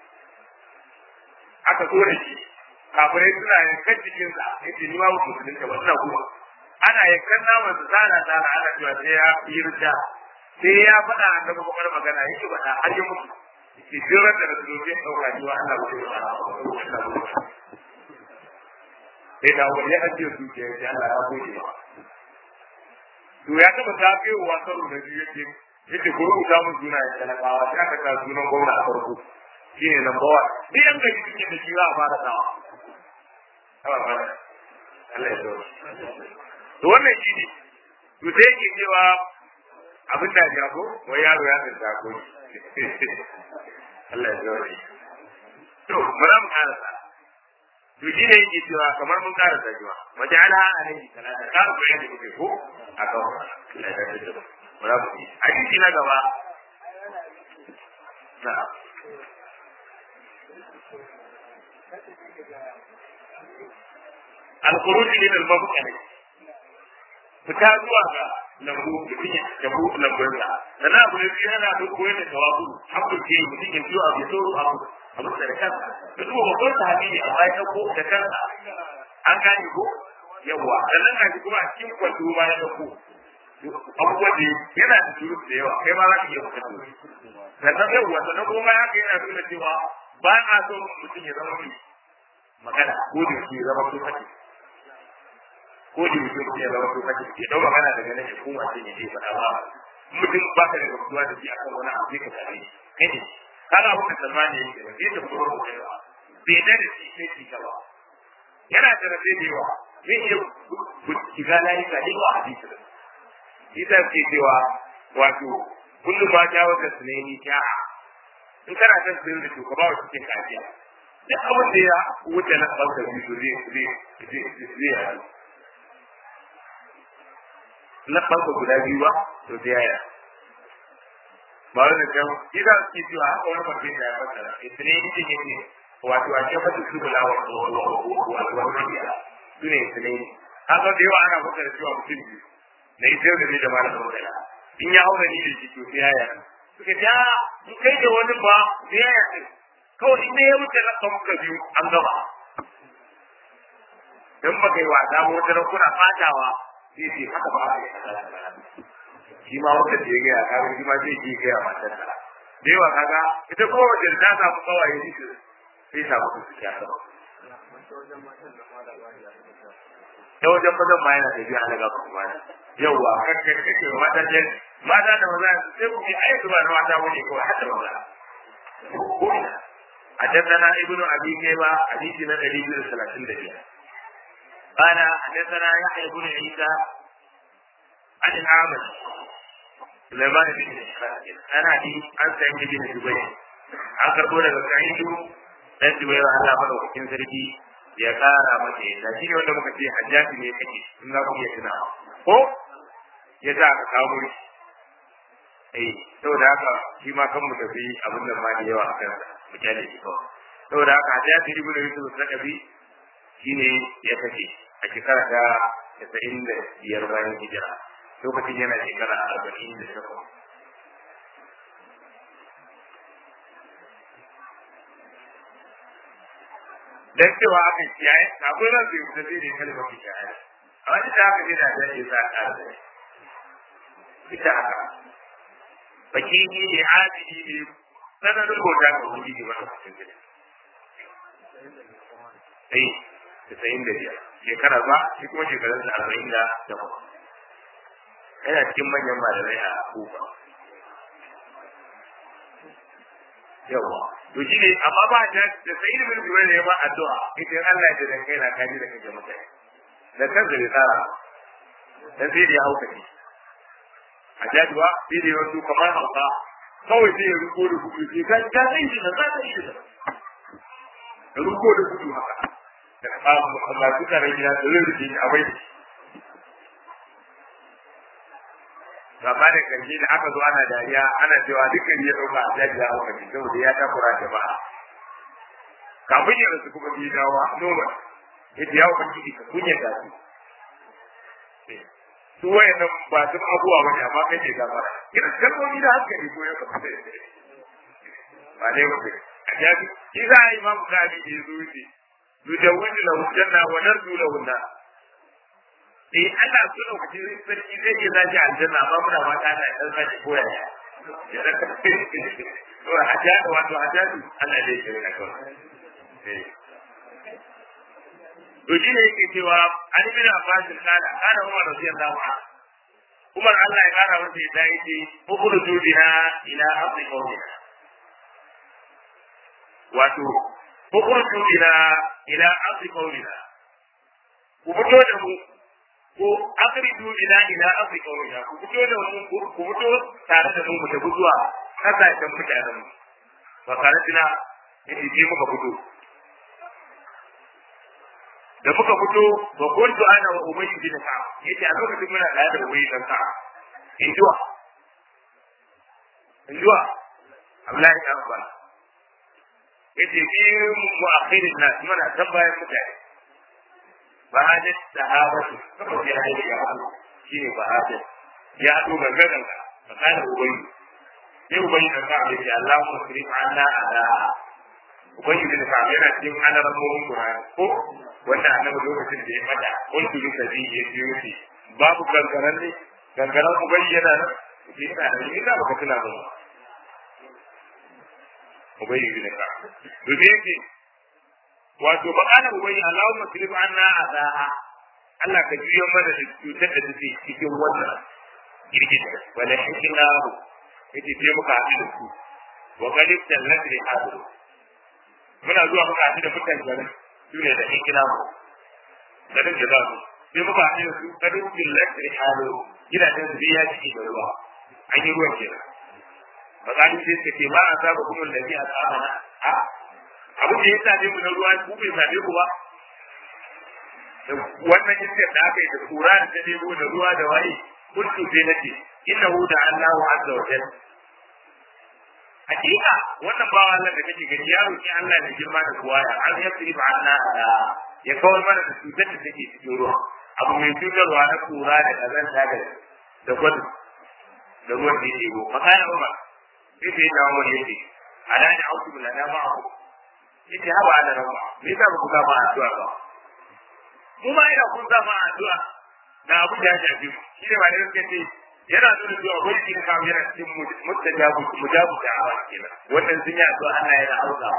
S1: aka so da shi kafirai suna yankan jikinsa yace ni ma musulunta ba ina kuma ana yankan naman su tsara tsara ana cewa sai ya yi rida sai ya faɗa annabi kuma magana yake faɗa har ya mutu ke jirar da rasulullahi ya dauka jiwa Allah ba zai sai da wani ya ajiye su ke yace Allah ya gode ba to ya taba tafiyowa karo da biyu yake yake ko rubuta mun suna ya talakawa sai aka ka sunan gwamna a farko shine number one ni an ga cikin da shi za a fara sawa Allah ya zo to wannan shi ne to sai yake cewa abin da ya ko wai yaro ya tsaya ko Allah ya zaure. To, bara mu karasa. To shi ne yake cewa kamar mun karasa jiwa. Waje ala alaihi salata ka ku yadda kuke ko a kan Allah ya zaure da bara mu yi. Hadisi na gaba. Na. Al-khuruj min al-mabqani. Fita zuwa ga lambu mutum ya jabu lambun sa sannan abu ne biyu yana da koyar da tawabu hakkul ke mutum ya biyo abu so abu abu da kansa da kuma babban sahabi ne amma ya dauko da kansa an gane ko yawa sannan ga kuma a cikin kwanto ma ya dauko abubuwan da yana da shuru da yawa kai ma za ka iya fita sannan yawa sannan kuma ya ka yana nuna cewa ba a so mutum ya zama mai magana ko da shi ya zama so kake ko da mutum ya zama to kace ya dau magana daga nan ya koma sai ya je faɗa ba mutum ba ka da gamsuwa da shi akan wani abu ka tare kai ne kana abu da salmani yake ba sai ta fito da kai ba bai da da shi sai ki ba yana da rabe da yawa zai iya shiga layi ka ne ba hadisi da ita ce cewa wato kullum ma ta wata sunayi ta in kana son sun da shugaba wa cikin kafiya duk abin da ya wuce na ɓanka biyu zai zai zai zai yaɗu na ɓanka guda biyu ba to sai yaya ba wani kan ida ke cewa haka wani mutum da ya fasara ita ne ita ne ne wato a ce fata su bula wa wato wani biya su ne ita ne haka da yawa ana fasara cewa mutum biyu na ita yau da ne da ma da magana in ya haura ni da shi to sai yaya suka ce a in kai da wani ba sai yaya kawai in ya wuce na ɓanka biyu an gama dan baka yi wasa ba wata kuna fatawa sai ce haka ba a yi shi ma wanda da ya gaya kaga shi ma zai yi gaya matar sa da yawa kaga ita kuma wajen ta samu kawaye shi sai samu su suke haka ba ta wajen mazan ma yana tafiya a daga kuma yawa kakkan kake mata ce mata da maza sai ku yi aiki ba na mata wani kawai har da maza حدثنا ابن ابي شيبه حديثنا الذي في الثلاثين دقيقه قال حدثنا يحيى بن عيسى عن الأعمش سليمان بن إسحاق أنا دي عن سعيد بن جبير an karɓo daga sa'idu dan jubair Allah madaukakin sarki ya ƙara masa yadda shi ne wanda muka ce hajjaji ne kake in za ku iya tuna ko ya sa aka kawo shi eh saboda haka shi ma kan mu tafi abin da ma da yawa a kan mu kyale shi kawai saboda haka hajjaji ibn yusuf sakafi shine ya kace a shekara ta casa'in da biyar bayan hijira lokacin yana shekara arba'in da takwas dan cewa aka kiyaye kafin ran bai fita sai da kalmar kiyaye a wani da aka gina da ya sa ka da ita haka baki ni ne adili ne sanarin bauta ga wani ne wanda kusan gida eh tasa'in da biyar shekara ba shi kuma shekarun da arba'in da takwas yana cikin manyan malamai a kufa yawa to shi ne amma ba da da sai da bin ne ba addu'a idan Allah ya da kai na kaji da kake mutane da kan da tsara dan sai da ya hauka shi a jaduwa sai da wasu kamar hauka kawai sai ya ruko da kudu sai ka ga sai shi da za ta shi da ruko da kudu haka da kawo Allah suka rage da rurrufe a bai gaba da karshe da aka zo ana dariya ana cewa dukkan ya dauka a jaji ya hauka shi saboda ya takura jama'a kafin ya rasu kuma bi dawa noma yadda ya hauka shi ka kunya da su su wayannan ba sun abuwa bane amma kai ne gaba ina kalmomi da hankali ko ya kafa ba ne ba a jaji shi za a yi ma mutane da ya zo wuce yudawwinu lahu janna wa narju lahu nar eh Allah su da kuke sarki zai yi zaji aljanna amma muna ma ta da dan zaji koya ya to hajjatu wato hajjatu Allah zai yi ka kawai eh to shi ne yake cewa an bin Abbas kana kana Umar radiyallahu anhu Umar Allah ya kara masa ya dai ce ukhruju bina ila ardi qawmina wato ukhruju bina ila ardi qawmina ku fito da mu ko akhriju bina ila ardi qawmina ku fito da mu ku fito tare da mu mu tafi zuwa kasashen mutanen mu fa karatina yace ce muka fito da muka fito ba kuntu ana wa ubay bin ka yace a lokacin muna tare da ubay bin ka injuwa injuwa Abdullahi ibn Abbas yace fi mu'akhirin nas muna tambayar mutane bahajat sahabatu saboda ya yi ya halu shine bahajat ya halu gangan ka fakana ubayi sai ubayi da ka ce Allah mu sirri anna ala ubayi da ka yana cikin alamomin Qur'ani ko wanda annabi lokacin da ya fada kuntu bi sabi ya yi babu gangaran ne gangaran ubayi yana nan yana da ina baka tuna ba ubayi bin ka to me yake wato bakana ubayi Allahumma sirif anna azaha Allah ka juyo mana da cutar da take cikin wannan girgita wala hikilahu yace sai muka haɗu da su wa galib tallat li hadu muna zuwa muka haɗu da mutane garin su ne da hikilahu garin da za su sai muka haɗu da su galib tallat li hadu gidajen su ya ciki da ruwa an yi ruwan kenan bakani sai suka ce ma a saba kuma lafi a tsamana a abin da ya same mu na ruwa ku bai same ku ba wannan iskar da aka yi da kura da ta nemo da ruwa da waye kuntu sai nace innahu da Allahu azza wa jalla hakika wannan bawa Allah da kake gani ya roki Allah da girma da kuwa ya an ya tsiri ba Allah ya kawar mana da cutar da take cikin ruwa abu mai cutarwa na kura da kazanta da da gwadu da ruwan da yake go makana umar sai sai da wani yake alani auku lana ma'ahu yace haba ana rawa me yasa ba ku ga ba addu'a ba mu ma ina kun zama addu'a na abu da ya shafi mu shi ne ba da gaske ce yana nuna cewa wani kin kawo yana cikin mustajabu mujabu da awa kenan wannan sun yi addu'a Allah yana aukawa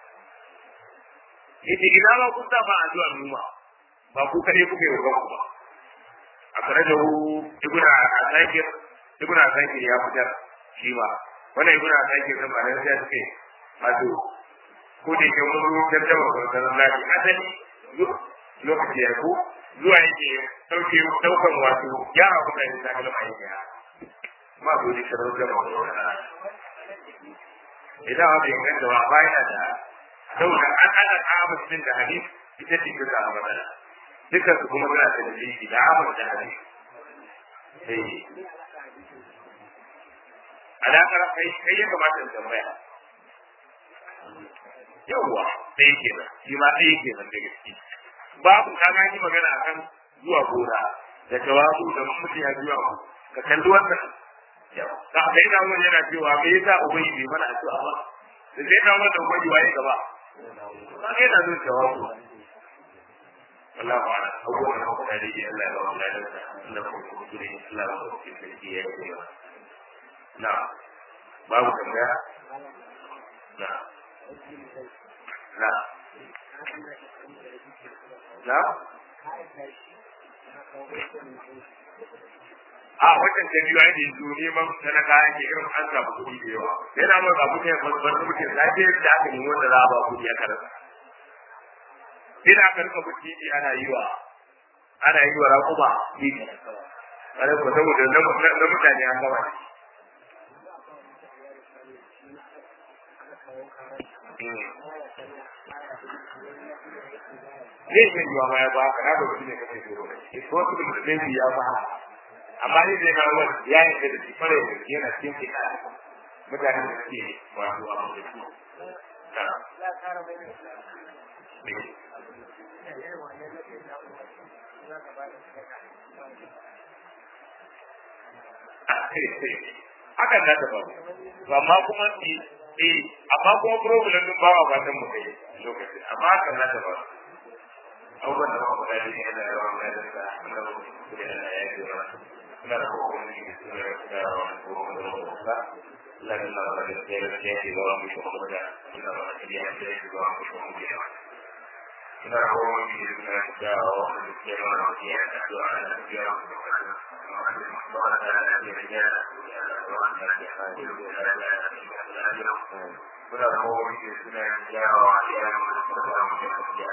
S1: yace ina ma kun zama addu'a mu ma ba ku kare kuke yi ba ba akhrajahu ibnu asakir ibnu asakir ya fitar shi ba wannan ibnu asakir da ba da ya ce wato ko da ke mun rubutar da wannan lafi asali lokaci ya ko zuwa yake dauke daukan wato yara kuma yin zaka lama yake ma ko da shirin da wannan idan wani inganta ba bayan da saboda an ana kama cikin da hadisi ita ce ta samu matsala dukkan su kuma suna da dalili da amal da hadisi sai alaƙar kai kai ya kamata in tambaya yawwa ɗaya kenan shi ma ɗaya kenan da gaske babu ka gani magana akan zuwa gona da jawabu da mutum ya zuwa ku ka kalli wannan ka sai na wani yana cewa me yasa ubangi bai mana addu'a ba da sai na wannan ubangi waye gaba ka ga yana zuwa jawabu wallahu a'lam abubuwan da kuma da yake Allah ya ba mu ladan Allah ko ku kire Allah ya ba ku kire ya yi na babu tambaya na na na a wajen da biyu ayi da neman talaka yake irin an samu kuɗi da yawa yana mai ba kuɗi ba ba mutum lafiyar da aka nemi wanda za a ba kuɗi aka rasa sai da aka rika kuɗi ana yi wa ana yi wa raƙuma titi kare ko saboda na mutane an gama zai iya yiwa ma ya ba ka na ba ne kake tsoro ne ko su da mutum ya ba amma ni zai na wani ya yi da shi fara da yana cikin kika mutanen da suke wato a mutum hakan na ta faru amma kuma eh amma kuma problem din ba wa fatan mu kai lokaci amma hakan na ta faru abubuwan da muka faɗa ne yana yawan gadon da Allah ba su da Allah ya yi wa ina da kokarin da ke suna da yawa da kokarin da muka faɗa Allah ya nuna da gaskiya da gaskiya ke zama mu kuma da ina da gaskiya da gaskiya ke zama mu kuma da ina da kokarin da suna da yawa da gaskiya da gaskiya da addu'a da gaskiya da Muna da kowane da suna yawa a yaran da suka samu da gaskiya